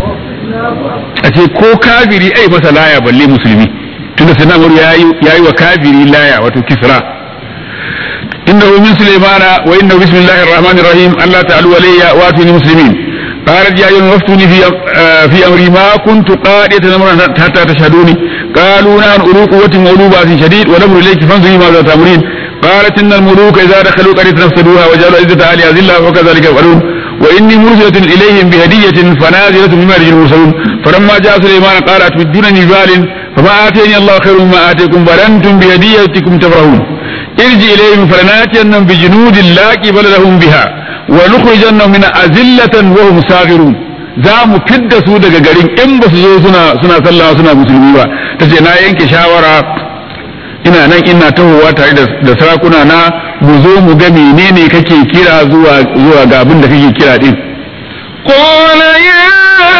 a ce ko kafiri ai masa laya balle musulmi tunda sai namur ya yi wa kafiri laya wato kisra inda min sulaimana wa inna bismillahir rahmanir rahim allah ta'ala walayya wa atuni muslimin قالت يا أيها وافتوني في في أمري ما كنت قادية أمرا حتى تشهدوني قالوا نحن أولو قوة وأولو بأس شديد والأمر إليك فانظري ماذا تأمرين قالت إن الملوك إذا دخلوا قرية نفسدوها وجعلوا عزة أهلها ذلة وكذلك يفعلون وإني مرسلة إليهم بهدية فنازلة بما يرجو المرسلون فلما جاء سليمان قال أتمدونني بمال فما آتيني الله خير مما آتيكم بل أنتم بهديتكم تفرحون ارجع إليهم فلناتينهم بجنود لا قبل لهم بها ونخرجنهم من أذلة وهم صاغرون za mu fidda su daga garin in ba su zo suna suna sallah suna musulmi ba ta ce na yanke shawara ina nan ina tahowa tare da sarakuna na mu zo mu ga menene kake kira zuwa zuwa ga abin da kake kira din قال يا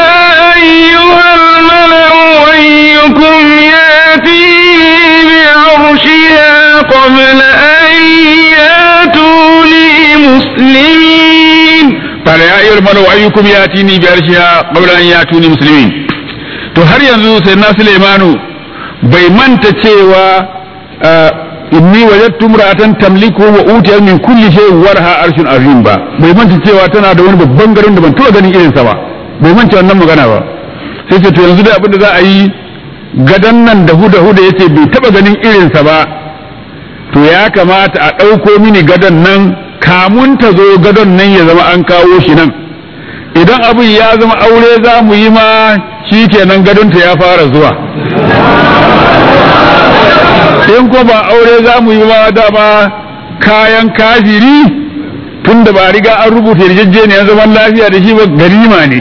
أيها الملأ أيكم يأتيني بعرشها قبل أن يأتوني مسلمين قال يا أيها الملأ أيكم يأتيني بعرشها قبل أن يأتوني مسلمين to har yanzu sai na Sulaimanu bai manta cewa inni wajadtu imra'atan tamliku wa utiyat min kulli shay'in warha arshun azim ba bai manta cewa tana da wani babban garin da ban taba ganin irin sa ba bai manta wannan magana ba sai ce to yanzu da abin da za a yi gadan nan da huda huda yace bai taba ganin irin sa ba to ya kamata a ɗauko mini gadon nan kamun ta zo gadon nan ya zama an kawo shi nan idan abin ya zama aure za mu yi ma shi kenan gadonta ya fara zuwa in ko ba aure za mu yi ma dama kayan kafiri tun da ba riga an rubuta yarjejeniyar zaman lafiya da shi ba garima ne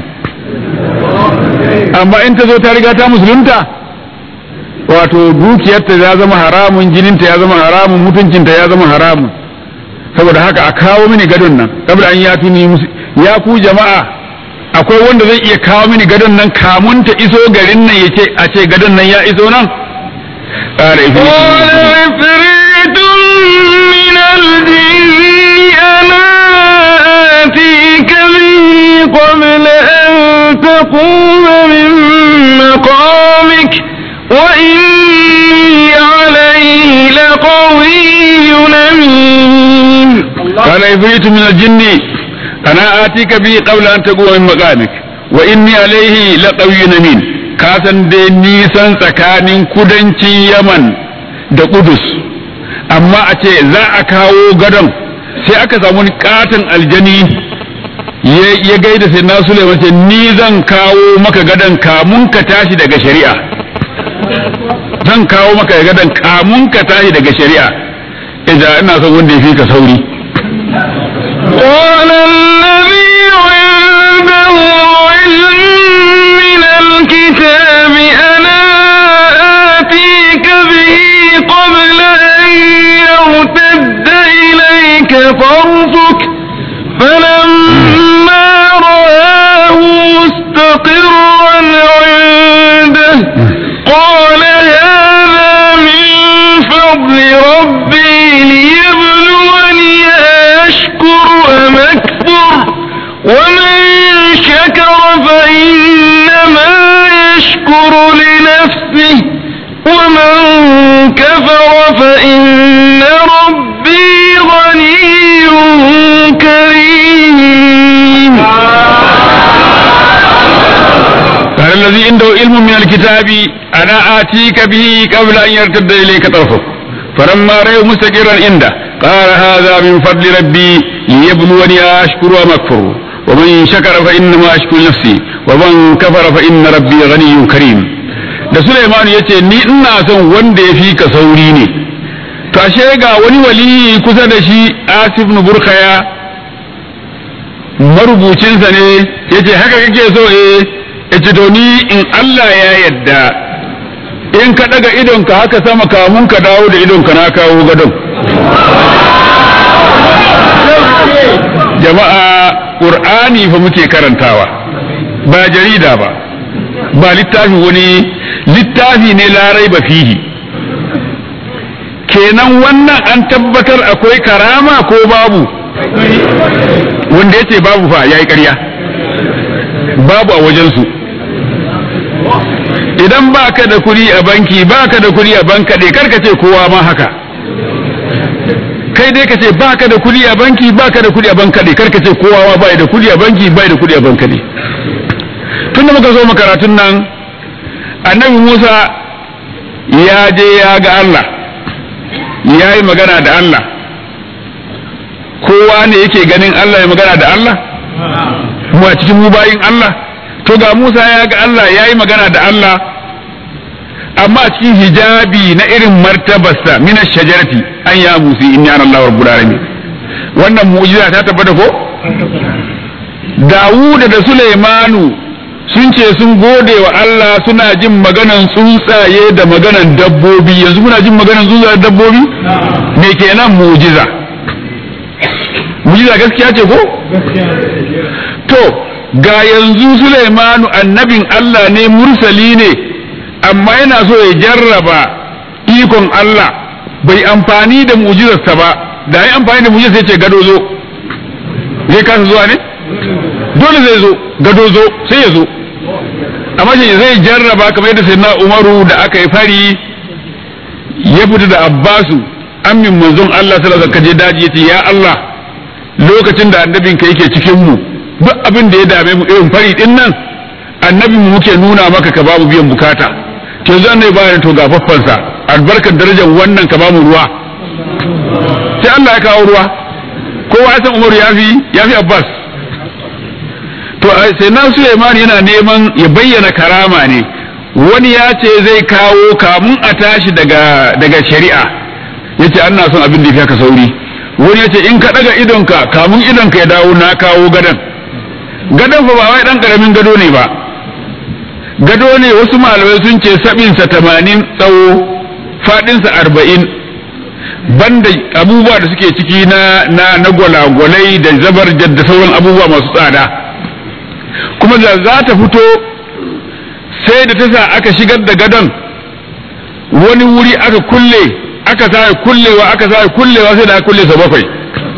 amma in ta zo ta riga ta musulunta wato dukiyarta ya zama haramun jininta ya zama haramun mutuncinta ya zama haramun saboda haka a kawo mini gadon nan saboda an ya tuni ya ku jama'a akwai wanda zai iya kawo mini gadon nan kamun ta iso garin nan ya ce a ce gadon nan ya iso nan قال عفريت من الجن أنا آتيك به قبل أن تقوم من مقامك وإني عليه لقوي أمين قال عفريت من الجن أنا آتيك به قبل أن تقوم من مقامك وإني عليه لقوي أمين kasan dai nisan tsakanin kudancin yaman da kudus amma a ce za a kawo gadon sai aka samu wani katon aljani ya gaida sai na Suleiman ce ni zan kawo maka gadon kamun ka tashi daga shari'a zan kawo maka gadon kamun ka tashi daga shari'a idan ina son wanda ya fi ka sauri قال الذي عنده لك طرفك فلما رآه مستقرا عنده قال هذا من فضل ربي ليبلوني أشكر أم أكفر ومن شكر فإنما يشكر لنفسه ومن كفر فإن ربي غني كريم قال الذي عنده علم من الكتاب أنا آتيك به قبل أن يرتد إليك طرفك فلما رأيه مستقرا عنده قال هذا من فضل ربي ليبلوني أشكر أم أكفر ومن شكر فإنما أشكر نفسي ومن كفر فإن ربي غني كريم da Sulaiman ya ce ni ina son wanda ya fi ka sauri ne to ashe ga wani waliyi kusa da shi Asif ibn Burkhaya marubucinsa ne ya ce haka kake so eh ya ce to ni in Allah ya yadda in ka daga idonka haka sama kamun ka dawo da idonka na kawo gadon jama'a ƙur'ani fa muke karantawa ba jarida ba ba littafi wani littafi ne larai ba fihi kenan wannan an tabbatar akwai karama ko babu wanda ya ce babu fa ya yi ƙarya babu a wajensu idan ba ka da kuɗi a banki ba ka da kuɗi a bankaɗe karka ce kowa ma haka kai dai ka ce ba ka da kuɗi a banki ba ka da kuɗi a bankaɗe karka ce kowa ma ba da kuɗi a banki ba da kuɗi a bankaɗe tun da muka zo makaratun nan annabi musa ya je ya ga allah ya yi magana da allah kowa ne yake ganin allah ya magana da allah mu a cikin mu bayin allah to ga musa ya ga allah ya yi magana da allah amma a cikin hijabi na irin martabarsa mina shajarati an ya musi in yana allah rabbul alamin wannan mu'jiza ta tabbata ko Dawuda da Sulaimanu sun ce sun gode wa Allah suna jin maganan tsuntsaye da maganan dabbobi yanzu muna jin maganan tsuntsaye da dabbobi me kenan mujiza mujiza gaskiya ce ko to ga yanzu Sulaimanu annabin Allah ne mursali ne amma yana so ya jarraba ikon Allah bai amfani da mujizarsa ba da ya amfani da mujizar sai ce gado zo zai kasa zuwa ne dole zai zo gado zo sai ya zo amma shi zai jarraba kamar yadda sai na umaru da aka yi fari ya fita da abbasu amin manzon Allah sallallahu alaihi wasallam daji yace ya Allah lokacin da annabin ka yake cikin mu duk abin da ya dame mu irin fari din nan annabin mu muke nuna maka ka bamu biyan bukata to yanzu annabi bayan to ga faffansa albarkar darajar wannan ka bamu ruwa sai Allah ya kawo ruwa kowa ya san Umaru ya fi ya fi Abbas to sai na Suleiman yana neman ya bayyana karama ne wani ya ce zai kawo kamun a tashi daga daga shari'a yace ana son abin da ya ka sauri wani ya ce in ka daga idonka kamun idonka ya dawo na kawo gadon gadon fa ba wai dan karamin gado ne ba gado ne wasu malamai sun ce sabinsa tamanin tsawo fadinsa arba'in banda abubuwa da suke ciki na na na gwalagwalai da zabar da sauran abubuwa masu tsada kuma da za ta fito sai da ta sa aka shigar da gadon wani wuri aka kulle aka sa kullewa aka sa kullewa sai da aka kulle sa bakwai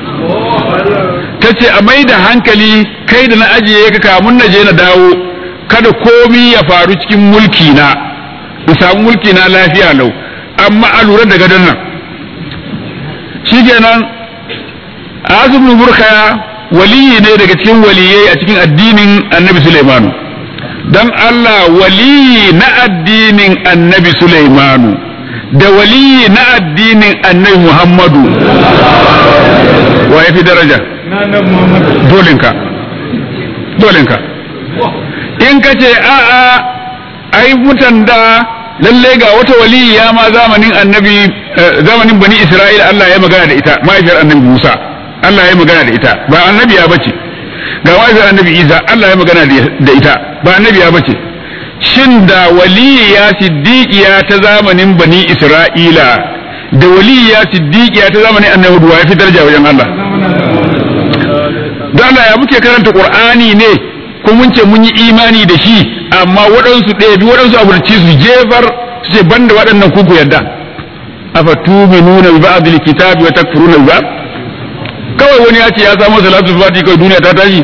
ta ce a mai da hankali kai da na ajiye ka kamun na je na dawo kada komi ya faru cikin mulki na in samu mulki na lafiya lau amma a lura da gadon nan shikenan azum burkaya waliyi ne daga cikin waliyai a cikin addinin annabi Sulaimanu dan Allah waliyi na addinin annabi Sulaimanu da waliyi na addinin annabi Muhammadu wa ya fi daraja dolinka dolinka in ka ce a'a ai mutan da lalle ga wata waliya ma zamanin annabi zamanin bani Isra'ila Allah ya magana da ita mahaifiyar annabi Musa Allah ya magana da ita ba annabi ya bace ga mahaifiyar annabi Isa Allah ya magana da ita ba annabi ya bace shin da waliya siddiqiya ta zamanin bani Isra'ila da waliya siddiqiya ta zamanin annabi wa ya fi daraja wajen Allah don Allah ya muke karanta Qur'ani ne ko mun ce mun yi imani da shi amma waɗansu ɗaya bi waɗansu aburci su jefar su ce banda waɗannan kuku yadda afa tuminuna bi ba'dil kitabi wa takfuruna bi ba'd kawai wani ya ce ya samu salatul fati kawai duniya ta tashi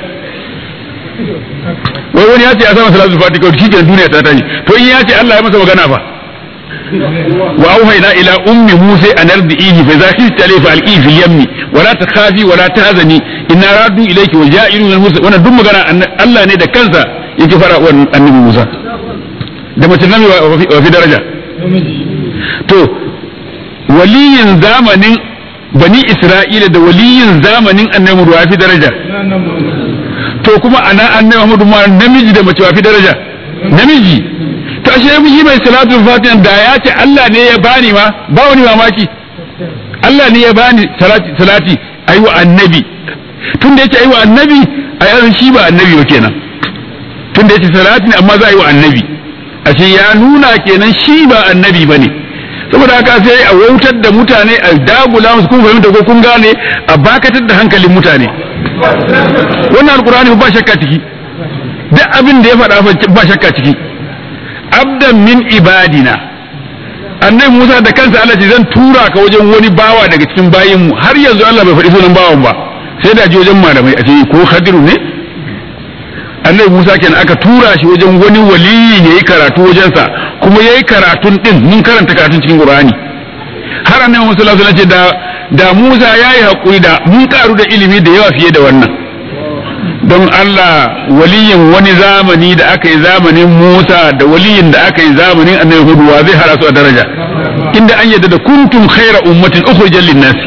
wai wani ya ce ya samu salatul fati kawai shi duniya ta tashi to in ya ce Allah ya masa magana fa wa auhayna ila ummi musa an ardihi fa za khifta alayhi fa alqi fil yammi wa la takhafi wa la tahzani inna radu ilayki wa ja'ilu min musa wannan duk magana Allah ne da kansa yake fara wannan annabi Musa da mace nan wa fi daraja to waliyin zamanin bani Isra'ila da waliyin zamanin annabi Muhammad wa fi daraja to kuma ana annabi Muhammad ma namiji da mace wa fi daraja namiji to ashe shi mai salatul fatiha da ya ce Allah ne ya bani ma ba wani mamaki Allah ne ya bani salati salati ayi wa annabi tun da yace ayi wa annabi a yaran shi ba annabi ba kenan tun da yace salati ne amma za a yi wa annabi ashe ya nuna kenan shi ba annabi bane saboda haka sai a wautar da mutane a dagula musu kun fahimta ko kun gane a bakatar da hankalin mutane wannan alkur'ani ba shakka ciki duk abin da ya faɗa ba shakka ciki abdan min ibadina annabi Musa da kansa Allah ce zan tura ka wajen wani bawa daga cikin bayin mu har yanzu Allah bai faɗi sunan bawan ba sai da ji wajen malamai a ce ko Khadiru ne annabi Musa kenan aka tura shi wajen wani waliyi yayi karatu wajensa kuma yayi karatun din mun karanta karatun cikin Qur'ani har annabi Musa sallallahu alaihi wasallam ce da da Musa yayi hakuri da mun karu da ilimi da yawa fiye da wannan don Allah waliyin wani zamani da aka yi zamanin Musa da waliyin da aka yi zamanin annabi Hudu wa zai hara su a daraja inda an yadda da kuntum khaira ummatin ukhrijal linnas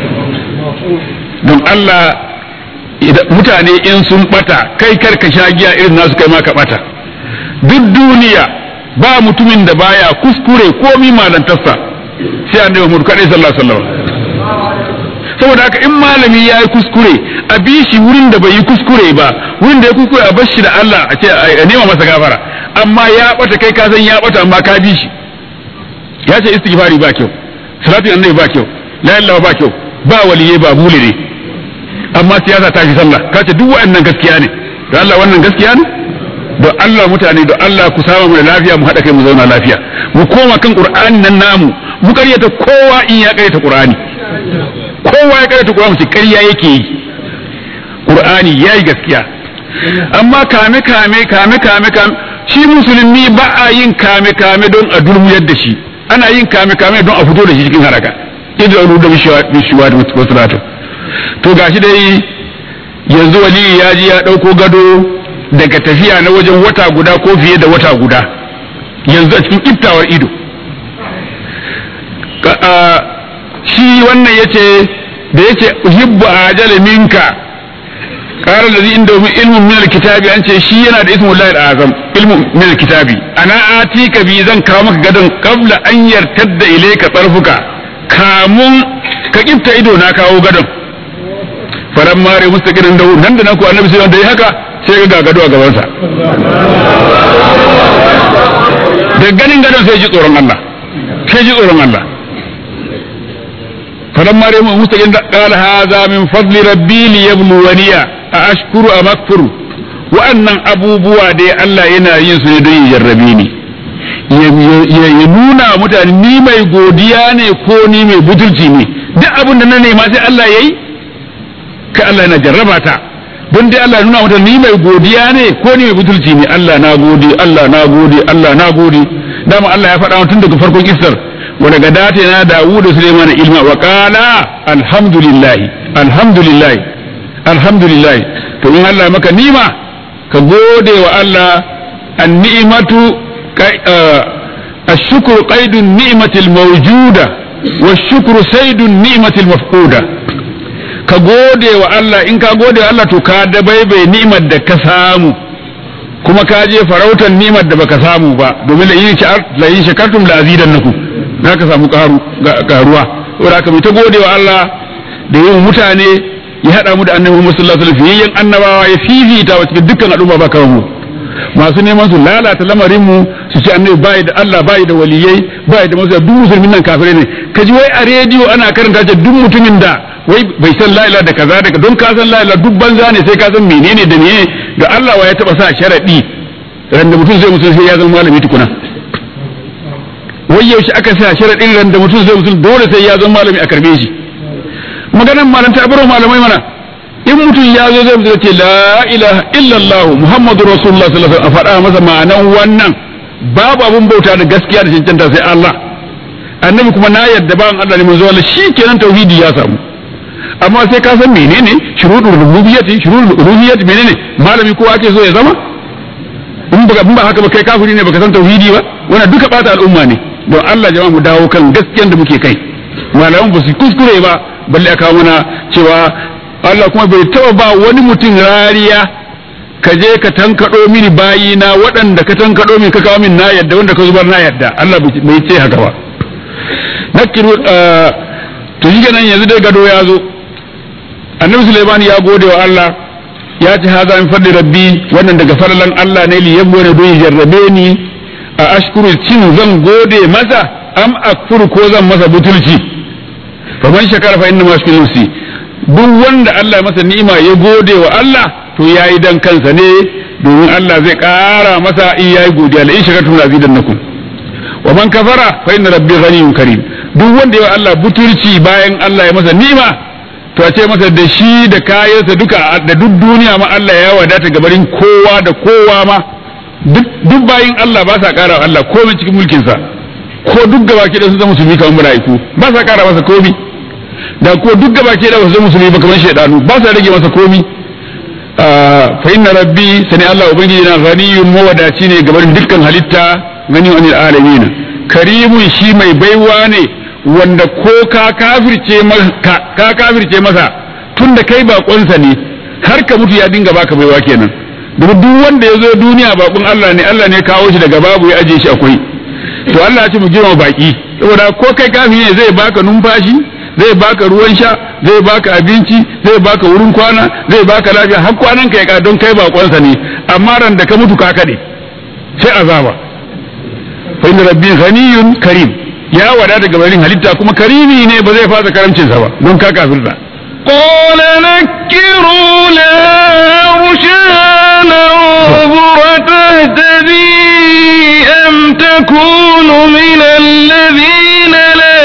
don Allah mutane in sun bata kai kar ka sha giya irin nasu kai ma ka bata duk duniya ba mutumin da baya kuskure komi malantarsa sai annabi Muhammad kadai sallallahu alaihi wasallam saboda haka in malami ya yi kuskure a bi shi wurin da bai yi kuskure ba wurin da ya kuskure a bar shi da Allah a ce a nema masa gafara amma ya bata kai ka san ya bata amma ka bi shi ya ce istighfari ba kyau salatin annabi ba kyau la ilaha ba kyau ba waliye ba bule ne amma siyasa ta shi sallah ka ce duk wa'annan gaskiya ne don Allah wannan gaskiya ne don Allah mutane don Allah ku saba mu da lafiya mu haɗa kai mu zauna lafiya mu koma kan qur'ani nan namu mu karyata kowa in ya karyata qur'ani kowa ya karanta Qur'ani ce ƙarya yake yi Qur'ani yayi gaskiya amma kame kame kame kame kame shi musulmi ba a yin kame kame don a durmuyar da shi ana yin kame kame don a fito da shi cikin haraka idan ru da bishiwa da wasu to gashi dai yanzu wali ya ji ya ɗauko gado daga tafiya na wajen wata guda ko fiye da wata guda yanzu a cikin iftawar ido shi wannan yace da yace uhibbu ajala minka qala allazi indahu ilmun min alkitabi an ce shi yana da ismu llahi azam ilmun min alkitabi ana atika bi zan kawo maka gadon qabla an yartadda ilayka tarfuka kamun ka kifta ido na kawo gadon faran mare mustaqirin da nan da nan ko annabi sai wanda yi haka sai ga gado a gaban sa da ganin gadon sai ji tsoron Allah sai ji tsoron Allah فلما رأى مستقيم قال هذا من فضل ربي ليبلوني أأشكر أم أكفر وأن أبو بوا دي الله ينا ينسو دي يجربيني ya nuna mutane ni mai godiya ne ko ni mai butulci ne duk abin da na nema sai Allah ya yi ka Allah na jarraba ta don dai Allah nuna mutane ni mai godiya ne ko ni mai butulci ne Allah na gode Allah na gode Allah na gode dama Allah ya faɗa tun daga farkon isar ولقد آتينا داود سليمان علما وقال الحمد لله الحمد لله الحمد لله to in Allah maka nima ka gode wa Allah an-ni'matu ash-shukru qaidun ni'matil mawjuda wash-shukru saydun ni'matil mafquda ka gode wa Allah in ka gode wa Allah to ka dabaibai ni'mar da ka samu kuma ka je farautar ni'mar da baka samu ba domin la yin shakartum la azidannakum za ka samu karuwa saboda haka mai ta gode wa Allah da yin mutane ya haɗa mu da annabi Muhammad sallallahu alaihi wasallam annabawa ya fifita wa cikin dukkan al'umma ba kawo mu masu neman su lalata lamarin mu su ce annabi bai da Allah bai da waliyai bai da masu duk musulmin nan kafirai ne kaji wai a rediyo ana karanta ce duk mutumin da wai bai san la ilaha da kaza da don ka san la ilaha duk banza ne sai ka san menene da menene ga Allah wa ya taba sa sharadi ran da mutum zai mutum sai ya zama malami tukuna wai yaushe aka sa sharadin ran da mutum zai mutum dole sai ya zama malami a karbe shi maganan malanta baro malamai mana in mutum ya zo zai mutum ce la ilaha illallah muhammadu rasulullah sallallahu alaihi wasallam a faɗa masa ma'anan wannan babu abun bauta da gaskiya da cancanta sai Allah annabi kuma na yadda ba Allah ne manzo Allah shikenan tauhidi ya samu amma sai ka san menene shurudul rububiyyati shurudul uluhiyyati menene malami ko ake so ya zama in ba in ba haka ba kai kafiri ne baka san tauhidi ba wannan duka bata al'umma ne don Allah jama'a mu dawo kan gaskiyan da muke kai malaman ba su kuskure ba balle aka muna cewa Allah kuma bai taba ba wani mutum rariya ka je ka tankaɗo mini bayina waɗanda ka tankaɗo min ka kawo min na yadda wanda ka zubar na yadda Allah bai ce haka ba nakiru to shi kenan yanzu dai gado ya zo annabi Sulaiman ya gode wa Allah ya ci haza min fadli rabbi wannan daga falalan Allah ne li yabbo ne don jarrabe ni a ashkuru cin zan gode masa am akfuru ko zan masa butulci fa man shakara fa inna ma yashkuru nafsi duk wanda Allah masa ni'ima ya gode wa Allah to yayi dan kansa ne domin Allah zai ƙara masa in yayi godiya la in shakartum la azidannakum wa man kafara fa inna rabbi ghaniyyun karim duk wanda ya Allah butulci bayan Allah ya masa ni'ima to a ce masa da shi da kayansa duka da duk duniya ma Allah ya wadata gabarin kowa da kowa ma duk bayin Allah ba sa ƙara Allah komai cikin mulkinsa ko duk gaba ke da sun zama musulmi kamar mala'iku ba sa ƙara masa komi da ko duk gaba ke da wasu musulmi ba kamar shaidanu ba sa rage masa komi fa inna rabbi sani Allah ubangiji na ghaniyun mawadaci ne gabarin dukkan halitta gani anil alamin karimun shi mai baiwa ne wanda ko ka kafirce masa ka kafirce masa tunda kai bakonsa ne har ka mutu ya dinga baka baiwa kenan domin duk wanda ya zo duniya bakon Allah ne Allah ne kawo shi daga babu ya aje shi akwai to Allah ya ce mu girma baki saboda ko kai kafiri ne zai baka numfashi zai baka ruwan sha zai baka abinci zai baka wurin kwana zai baka lafiya har kwanan ka ya don kai bakonsa ne amma ran da ka mutu ka kade sai azaba fa inna rabbi ghaniyun karim ya wada daga barin halitta kuma karimi ne ba zai fasa karamcinsa ba don ka kafirta قال نكروا لها عرشها ننظر تهتدي أم تكون من الذين لا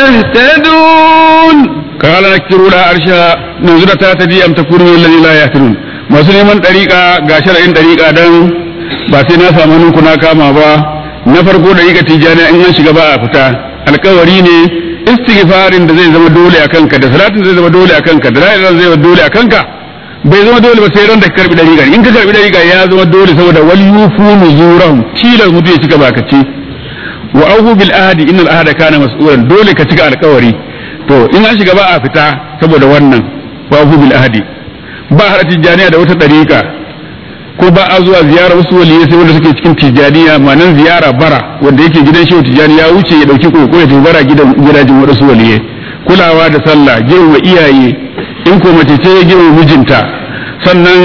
يهتدون قال نكروا لها عرشها ننظر تهتدي أم تكون من الذين لا يهتدون masu neman ɗariƙa ga shara'in ɗariƙa don ba sai na samu hannunku na kama ba na farko ɗariƙa tijjani in an shiga ba a fita alkawari ne istighfarin da zai zama dole a kanka da salatin zai zama dole a kanka da la'ilar zai zama dole a kanka bai zama dole ba sai ran da ka karbi dariƙa in ka karbi dariƙa ya zama dole saboda wal yufu nuzurahum tilas mutu ya cika bakace wa auhu bil ahdi innal ahda kana mas'ulan dole ka cika alƙawari to in an shiga ba a fita saboda wannan wa auhu bil ahdi ba har tijaniya da wata dariƙa ko ba a zuwa ziyara wasu waliyai sai wanda suke cikin tijaniya ma'anan ziyara bara wanda yake gidan shehu tijani ya wuce ya dauki koko ya tafi bara gidan gidajen wasu waliyai kulawa da sallah girma iyaye in ko mace ce ya girma mijinta sannan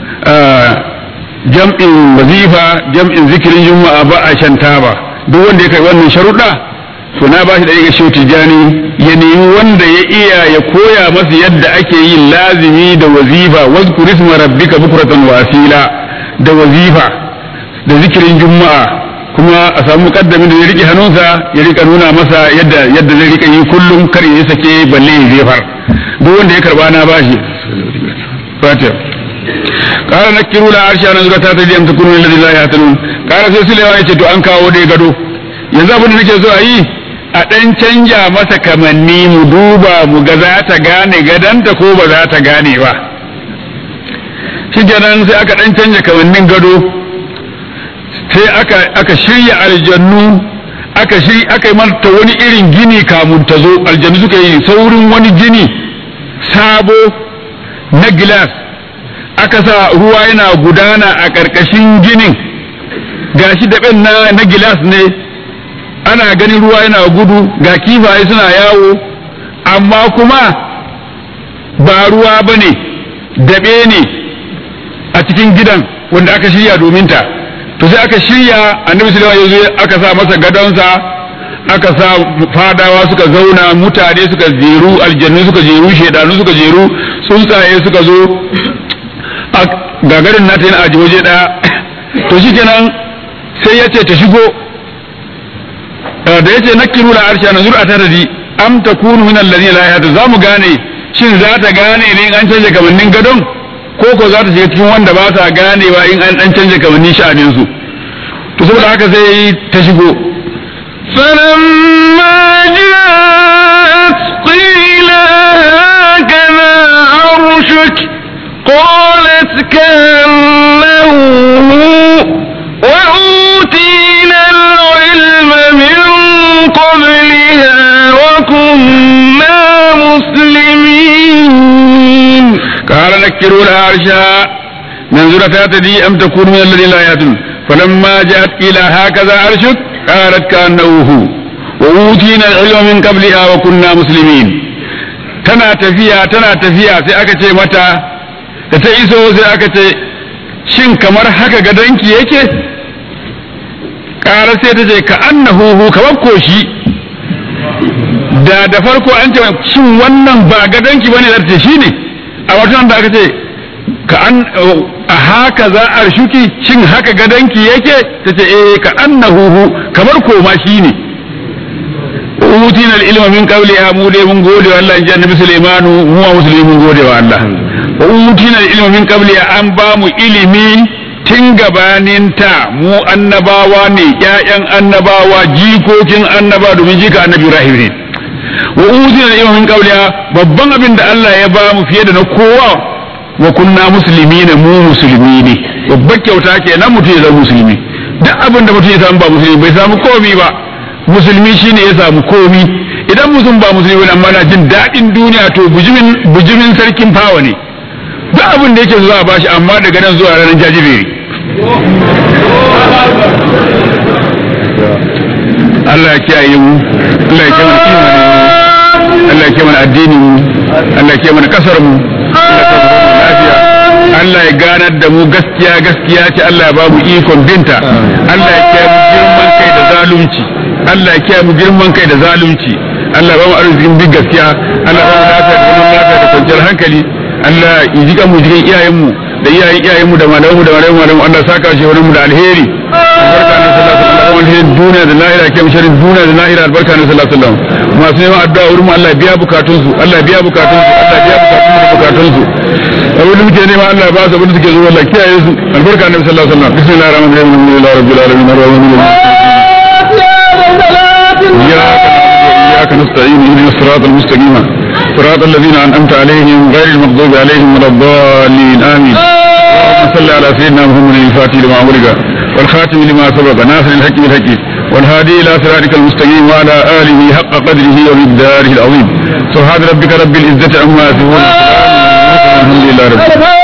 jam'in wazifa jam'in zikirin juma'a ba a shan taba duk wanda ya kai wannan sharuɗa to na ba shi da ya shehu tijani ya nemi wanda ya iya ya koya masa yadda ake yin lazimi da wazifa wazkur isma rabbika bukratan wa asila da wazifa da zikirin juma'a kuma a samu kaddamin da ya rike hannunsa ya rika nuna masa yadda yadda zai rika yi kullum kar ya sake balle ya jefar duk wanda ya karba na bashi fatiha قال نكروا لا عرش أنا زرتا تجي أم تكونوا الذي لا يهتدون قال سيسلي وانا to an kawo dai gado yanzu abin da nake so a yi a ɗan canja masa kamanni mu duba mu ga za ta gane gadanta ko ba za ta gane ba shi kenan sai aka ɗan canja kamannin gado sai aka, aka shirya aljannu aka shirya aka yi mata wani irin gini kamun ta zo aljannu suka yi saurin wani gini sabo na gilas aka sa ruwa yana gudana a ƙarƙashin ginin gashi daɓen na, na gilas ne ana ganin ruwa yana gudu ga kifaye suna yawo amma kuma ba ruwa ba ne daɓe ne a cikin gidan wanda aka shirya domin ta to sai aka shirya annabi sulaiman ya zo aka sa masa gadonsa aka sa fadawa suka zauna mutane suka jeru aljannu suka jeru shedanu suka jeru tsuntsaye suka zo gagarin nata yana aji waje daya to shi kenan sai ya ce ta shigo da ya ce na kiru la arsha na zura ta tadi am ta kunu min alladhina la yahdu za mu gane shin za ta gane ne in an canja kamannin gadon ko ko za ta shiga cikin wanda ba sa ganewa in an dan canja kamannin sha'anin su to saboda haka sai ta shigo فلما جاءت قيل هكذا عرشك قالت كأنه هو وأوتينا العلم من قبلها وكنا مسلمين قال نكروا لها عرشها ننظر تاتدي أم تكون من الذين لا يأتون فلما جاءت إلى هكذا عرشك قالت كأنه هو وأوتينا العلم من قبلها وكنا مسلمين tana tafiya tana tafiya sai aka ce mata da ta iso sai aka ce shin kamar haka gadonki yake ƙara sai ta ce ka annahu hu kamar koshi da da farko an ce shin wannan ba gadonki bane da ta shine a watan da aka ce ka an a haka za a shuki shin haka gadonki yake ta ce eh ka annahu hu kamar koma shine utina ilma min qawliha mu dai mun gode wa Allah in ji annabi Sulaimanu mu wa musulmi mun gode wa Allah wa utina ilma min qabliha an ba mu ilimi tun gabanin ta mu annabawa ne ƴaƴan annabawa jikokin annaba domin jika annabi Ibrahim ne wa utina ilma min qabliha babban abin da Allah ya ba mu fiye da na kowa wa kunna musulmi ne mu musulmi ne babbar kyauta kenan mutum ya zama musulmi duk abin da mutum ya samu ba musulmi bai samu komi ba musulmi shine ya samu komi idan mutum ba musulmi amma na jin daɗin duniya to bujimin bujimin sarkin fawa ne duk abin da yake zuwa bashi amma daga nan zuwa ranar jajiberi Allah ya kiyaye mu Allah ya kiyaye mana imani Allah ya kiyaye mana addini mu Allah ya kiyaye mana kasar mu lafiya Allah ya ganar da mu gaskiya gaskiya ce Allah ya ba mu ikon binta Allah ya kiyaye mu girman kai da zalunci Allah ya kiyaye mu girman kai da zalunci Allah ya ba mu arzikin bin gaskiya Allah ya ba mu lafiya da zaman lafiya da kwanciyar hankali Allah ya jika mu jikin iyayen mu da iyayen iyayen mu da malamu da malamu malamu Allah ya saka shi mu da alheri albarka ne sallallahu alaihi wasallam alherin duniya da lahira ke sharrin duniya da lahira albarka ne sallallahu alaihi wasallam masu neman addu'a wurin mu Allah ya biya bukatun su Allah ya biya bukatun su Allah ya biya bukatun mu da bukatun su abin da muke nema Allah ya ba su abin da suke zo Allah kiyaye su albarka ne sallallahu alaihi wasallam bismillahir rahmanir rahim alhamdulillahi rabbil alamin arrahmanir rahim إياك نعبد وإياك نستعين اهدنا الصراط المستقيم صراط الذين أنعمت عليهم غير المغضوب عليهم ولا الضالين آمين اللهم صل على سيدنا محمد الفاتح لما أغلق والخاتم لما سبق ناصر الحق بالحق والهادي إلى صراطك المستقيم وعلى آله حق قدره ومقداره العظيم سبحان ربك رب العزة عما يصفون الحمد لله رب العالمين